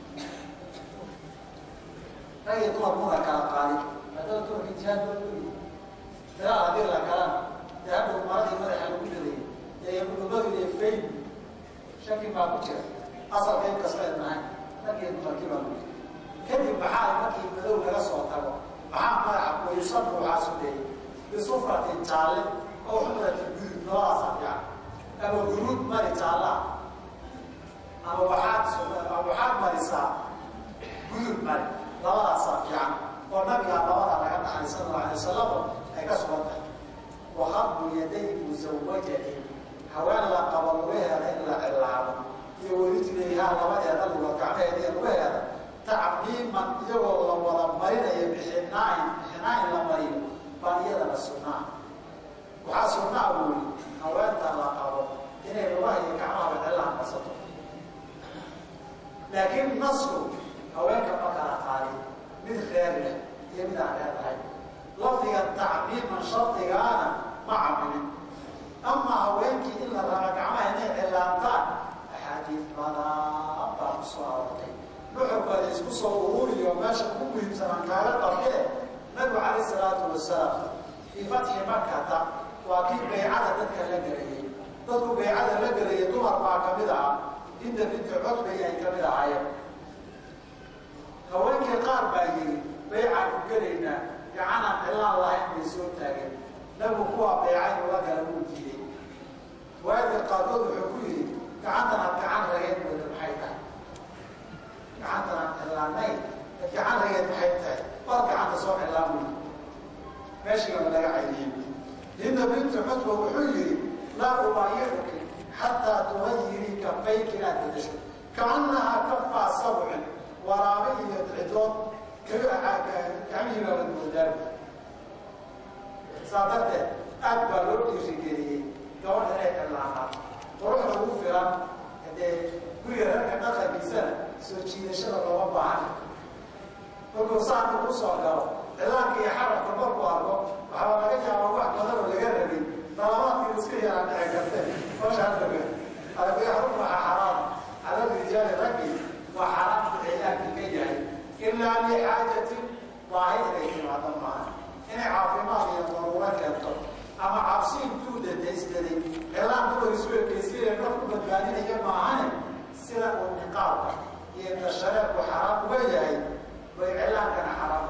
rag iyo dumar muna kala qaadin haddaba dumarka jihaad loo dhuli dagaal haddii la galaan dee hadhow maradii madaxa lagu daday ee dhulmadu iyo fayn shaki baa ku jira asalka in kasta ay nahay rag iyo dumarkii baa ku jira kadib maxaa markii madow laga soo tago maxaa madaxa kuyusabu waxaa sudeeyey bisufratin jaalle oo xumratin gudud labadaasa fiican ama guruud mari jaallaa ama waxaad ama waxaad marisaa gudud mari labadaasaa fiican oo nabigaa labadaa laga dhaxay sala allahu alay wasalam ay ka sugan tahay wakadbu yaday musawajatin haween la qabo lugaheeda in la cilaabo iyo werijlayhaa labadeeda luga gacmeheeda iyo lugaheeda tacmiiman iyagoo la wada marinayo bixinaain bixinaain la mariyo baa iyadana sunnaa waxaa sunnaa buuli haweenta la qabo inay lugaha iyo gacmahaba cilaha marsato laakiin nasku haweenka ma kala qaadin mid reer leh iyo mid aan reer lahayn lafdiga tacmiiman shardigaana ma caminin ama haweenkii in la raba gacmaha inay cilaantaan axaadiid badan baa ku soo aroortay nuxurkooda isku soo ururiyo meesha ugu muhiimsanaan kaaga qabtee nabigu calayh salaatu wasalaam fii fatxi makata waa kii baycada dadka la gelayay dadku baycada la gelayay dumar baa kamid aha hinda binti codbay ay kamid ahaayeen haweenkii qaar baa yiri baycaan ku gelaynaa gacanaan cilaan lahayn bay soo taageen nabigu kuwaa bayca inuu la gala wuu diiday waadii qaarkood wuxuu ku yidhi gacantan aad gacan rageen mooda maxay tahay gacantan aan cilaanayn gacan rageen maxay tahay baad gacanta soo cilaan wey meeshigaba laga caydiyey hinda bintu cutba wuxuu yidhi laa ubaayicuki xataa tugayirii kafayki inaad bedesho kacannahaa kafaa sabcin waraabe iyo cidood gacmihiibaa wadmoodaan saa darteed aad baa loo dhiirigeliyey gabadha inay cilaanaan quruxda ugu filan dee guriga rarka dhaqankiisana soo jiidashada looma baahan markuu saanka ku soo galo cilaanka iyo xarabka markuu arko waxaa laga yaabaa wax badan oo laga rabay dalabaadkii iska yaraan dhici karte mashaadaga albiyaxrun waxaa xaraam cala rijaali raggi waa xaraamta cilaanka ka yahay ilaa lixaajatin baahi inay timaado maaha inay caafimaad iyo daruuro keento ama cabsi intuu dadaysdaday cilaan dumar isu ekeysiinaya naf ku badbaadinaya maahane sida uu niqaabka iyo dashareedku xaraam uga yahay bay cilaankana xaraam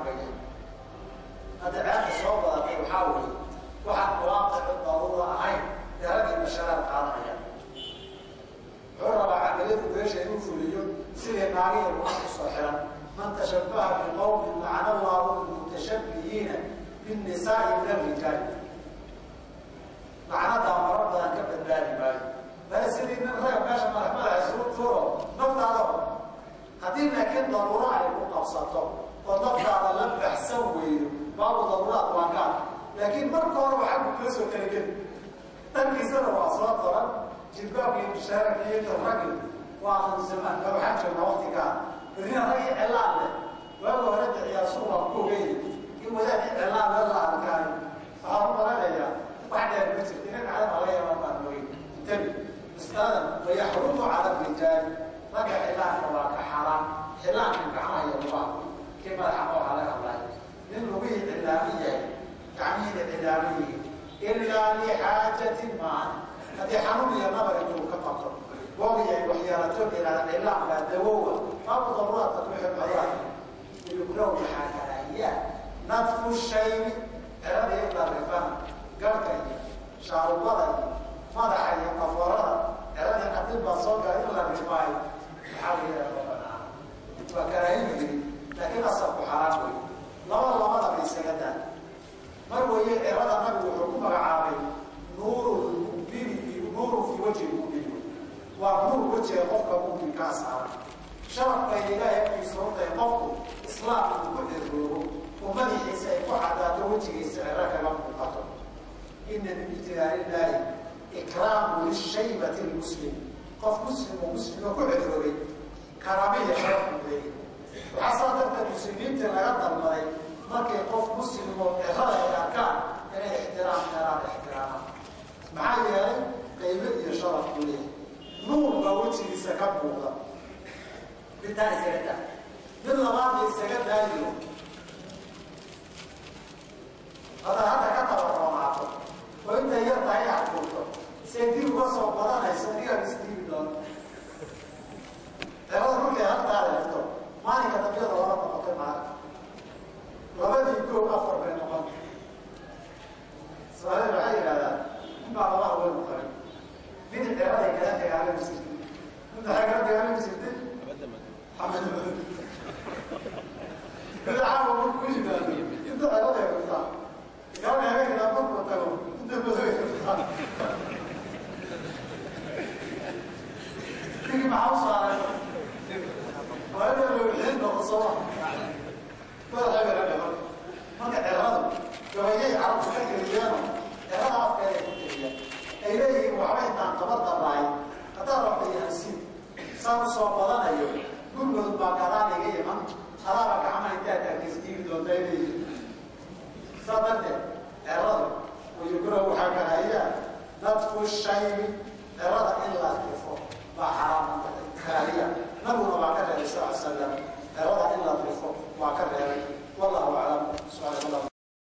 lmushrikiina binnisaai min alrijaali lacnadaa marar badan ka badbaadi maayo bale sidii nin raga meesha madax madaxa isugu tuuro naftaada haddii laakiin daruuro ay ku qabsato oo naftaada la baxsan weydo baabu daruuraad waa kaan laakiin marka hore waxaa ku kala soo talageli dhankiisana waa soo daran jilbaabka iyo bishaaraka iyo tarragi waa hansamaan ba waxaan joognaa waktigaa berina ragii celaan leh waaga hore diciyaasu waa ku ogeyni in wadaadii celaan le la arkaayo waxaa u malanayaa wax dheer ma jirta ina kacdana laga yaabaa baan ogey intabi masaladan wayaxrumu cala rijaali ragga xilaanka waa ka xaaraan xilaanka gacmaha iyo lugaha kii madaxa nooxa laga hadlayo nin lugihii cilaamin yahay gacmihiina cilaamin yihiin ilaa lixaajatin maahan haddii xanuun iyo nabar intuu ka qabto boogi ay waxyeelato ilaa cilaan baa dawowa baabu daruuraadka wixii cudurad yukrahu maxaa karaahiyaa nadfu shaybi cirada iyo darifana garhka iyo shaarubada iyo madaxa iyo qaforada ciradii qadib baa soo gala in la rifaayo maxaa la yidhaha ma banaan waa karaahiyu yiri laakiin asalku xaraam wey laba labadaba isaga daa mar weeye cirada nabigu wuxuu ku magacaabay nuuru mumini fi nuuru fi wajhi mumini waa nuur wejiga qofka muminkaa saaran sharaf bay ilaahay agtiisa hortay qofku islaamka uu ku xirroobo oo madaxiisa ay ku cadaato wejigiisa ciro kaga muuqato ina min ijtilaalillahi ikraamu lishaybati lmuslim qof muslim oo muslimo ku xirroobay karaamiya sharaf buu leeyahy waxaa saa darteed muslimiintii laga dalbaday markay qof muslim oo cirada ay arkaan inay ixtiraam karaan ixtiraamaan maxaa yeelay qaybo iyo sharaf buu leeyahay nuur baa wejigiisa ka muuqda midtaa isaga daa mid labaadna isaga daayo hadaad hadda ka tabarroonaato oo intay yar tahay axkuurto say dib uga soo badanayso adigaa isdiibi doona cirada markay halkaa leefto maalinka dambiyada laba noqotay maali labadii koo afar bay noqon soomaalida waxay yidhahdaan inbaa laba haween qarin mid ciraday kala dagaalami jirtay mid waxay kala dagaalami jirtay xamed mid caawa marku ku yimaado inta ciraday rabtaa gaana habeenkaa markuu tago inta madoy rabtaa ninkii maxaa u saaray waa inuu lowxiin noqo sooma madaxa bay rabaa marka ciradu gabayay carabku ka geliyaano cirada afkeeday ku geliyaan ay leeyihiin waxba intaan tabadaraay haddaan rabta yahansiin saan u soo badanayo gurmudug baa gadaan iga iman adaaba gacmaha intaa taagtiisdiigi doonta ay leeyihiin saa darteed ciradu wayukura waxaa kahayaa nadfu shaybi cirada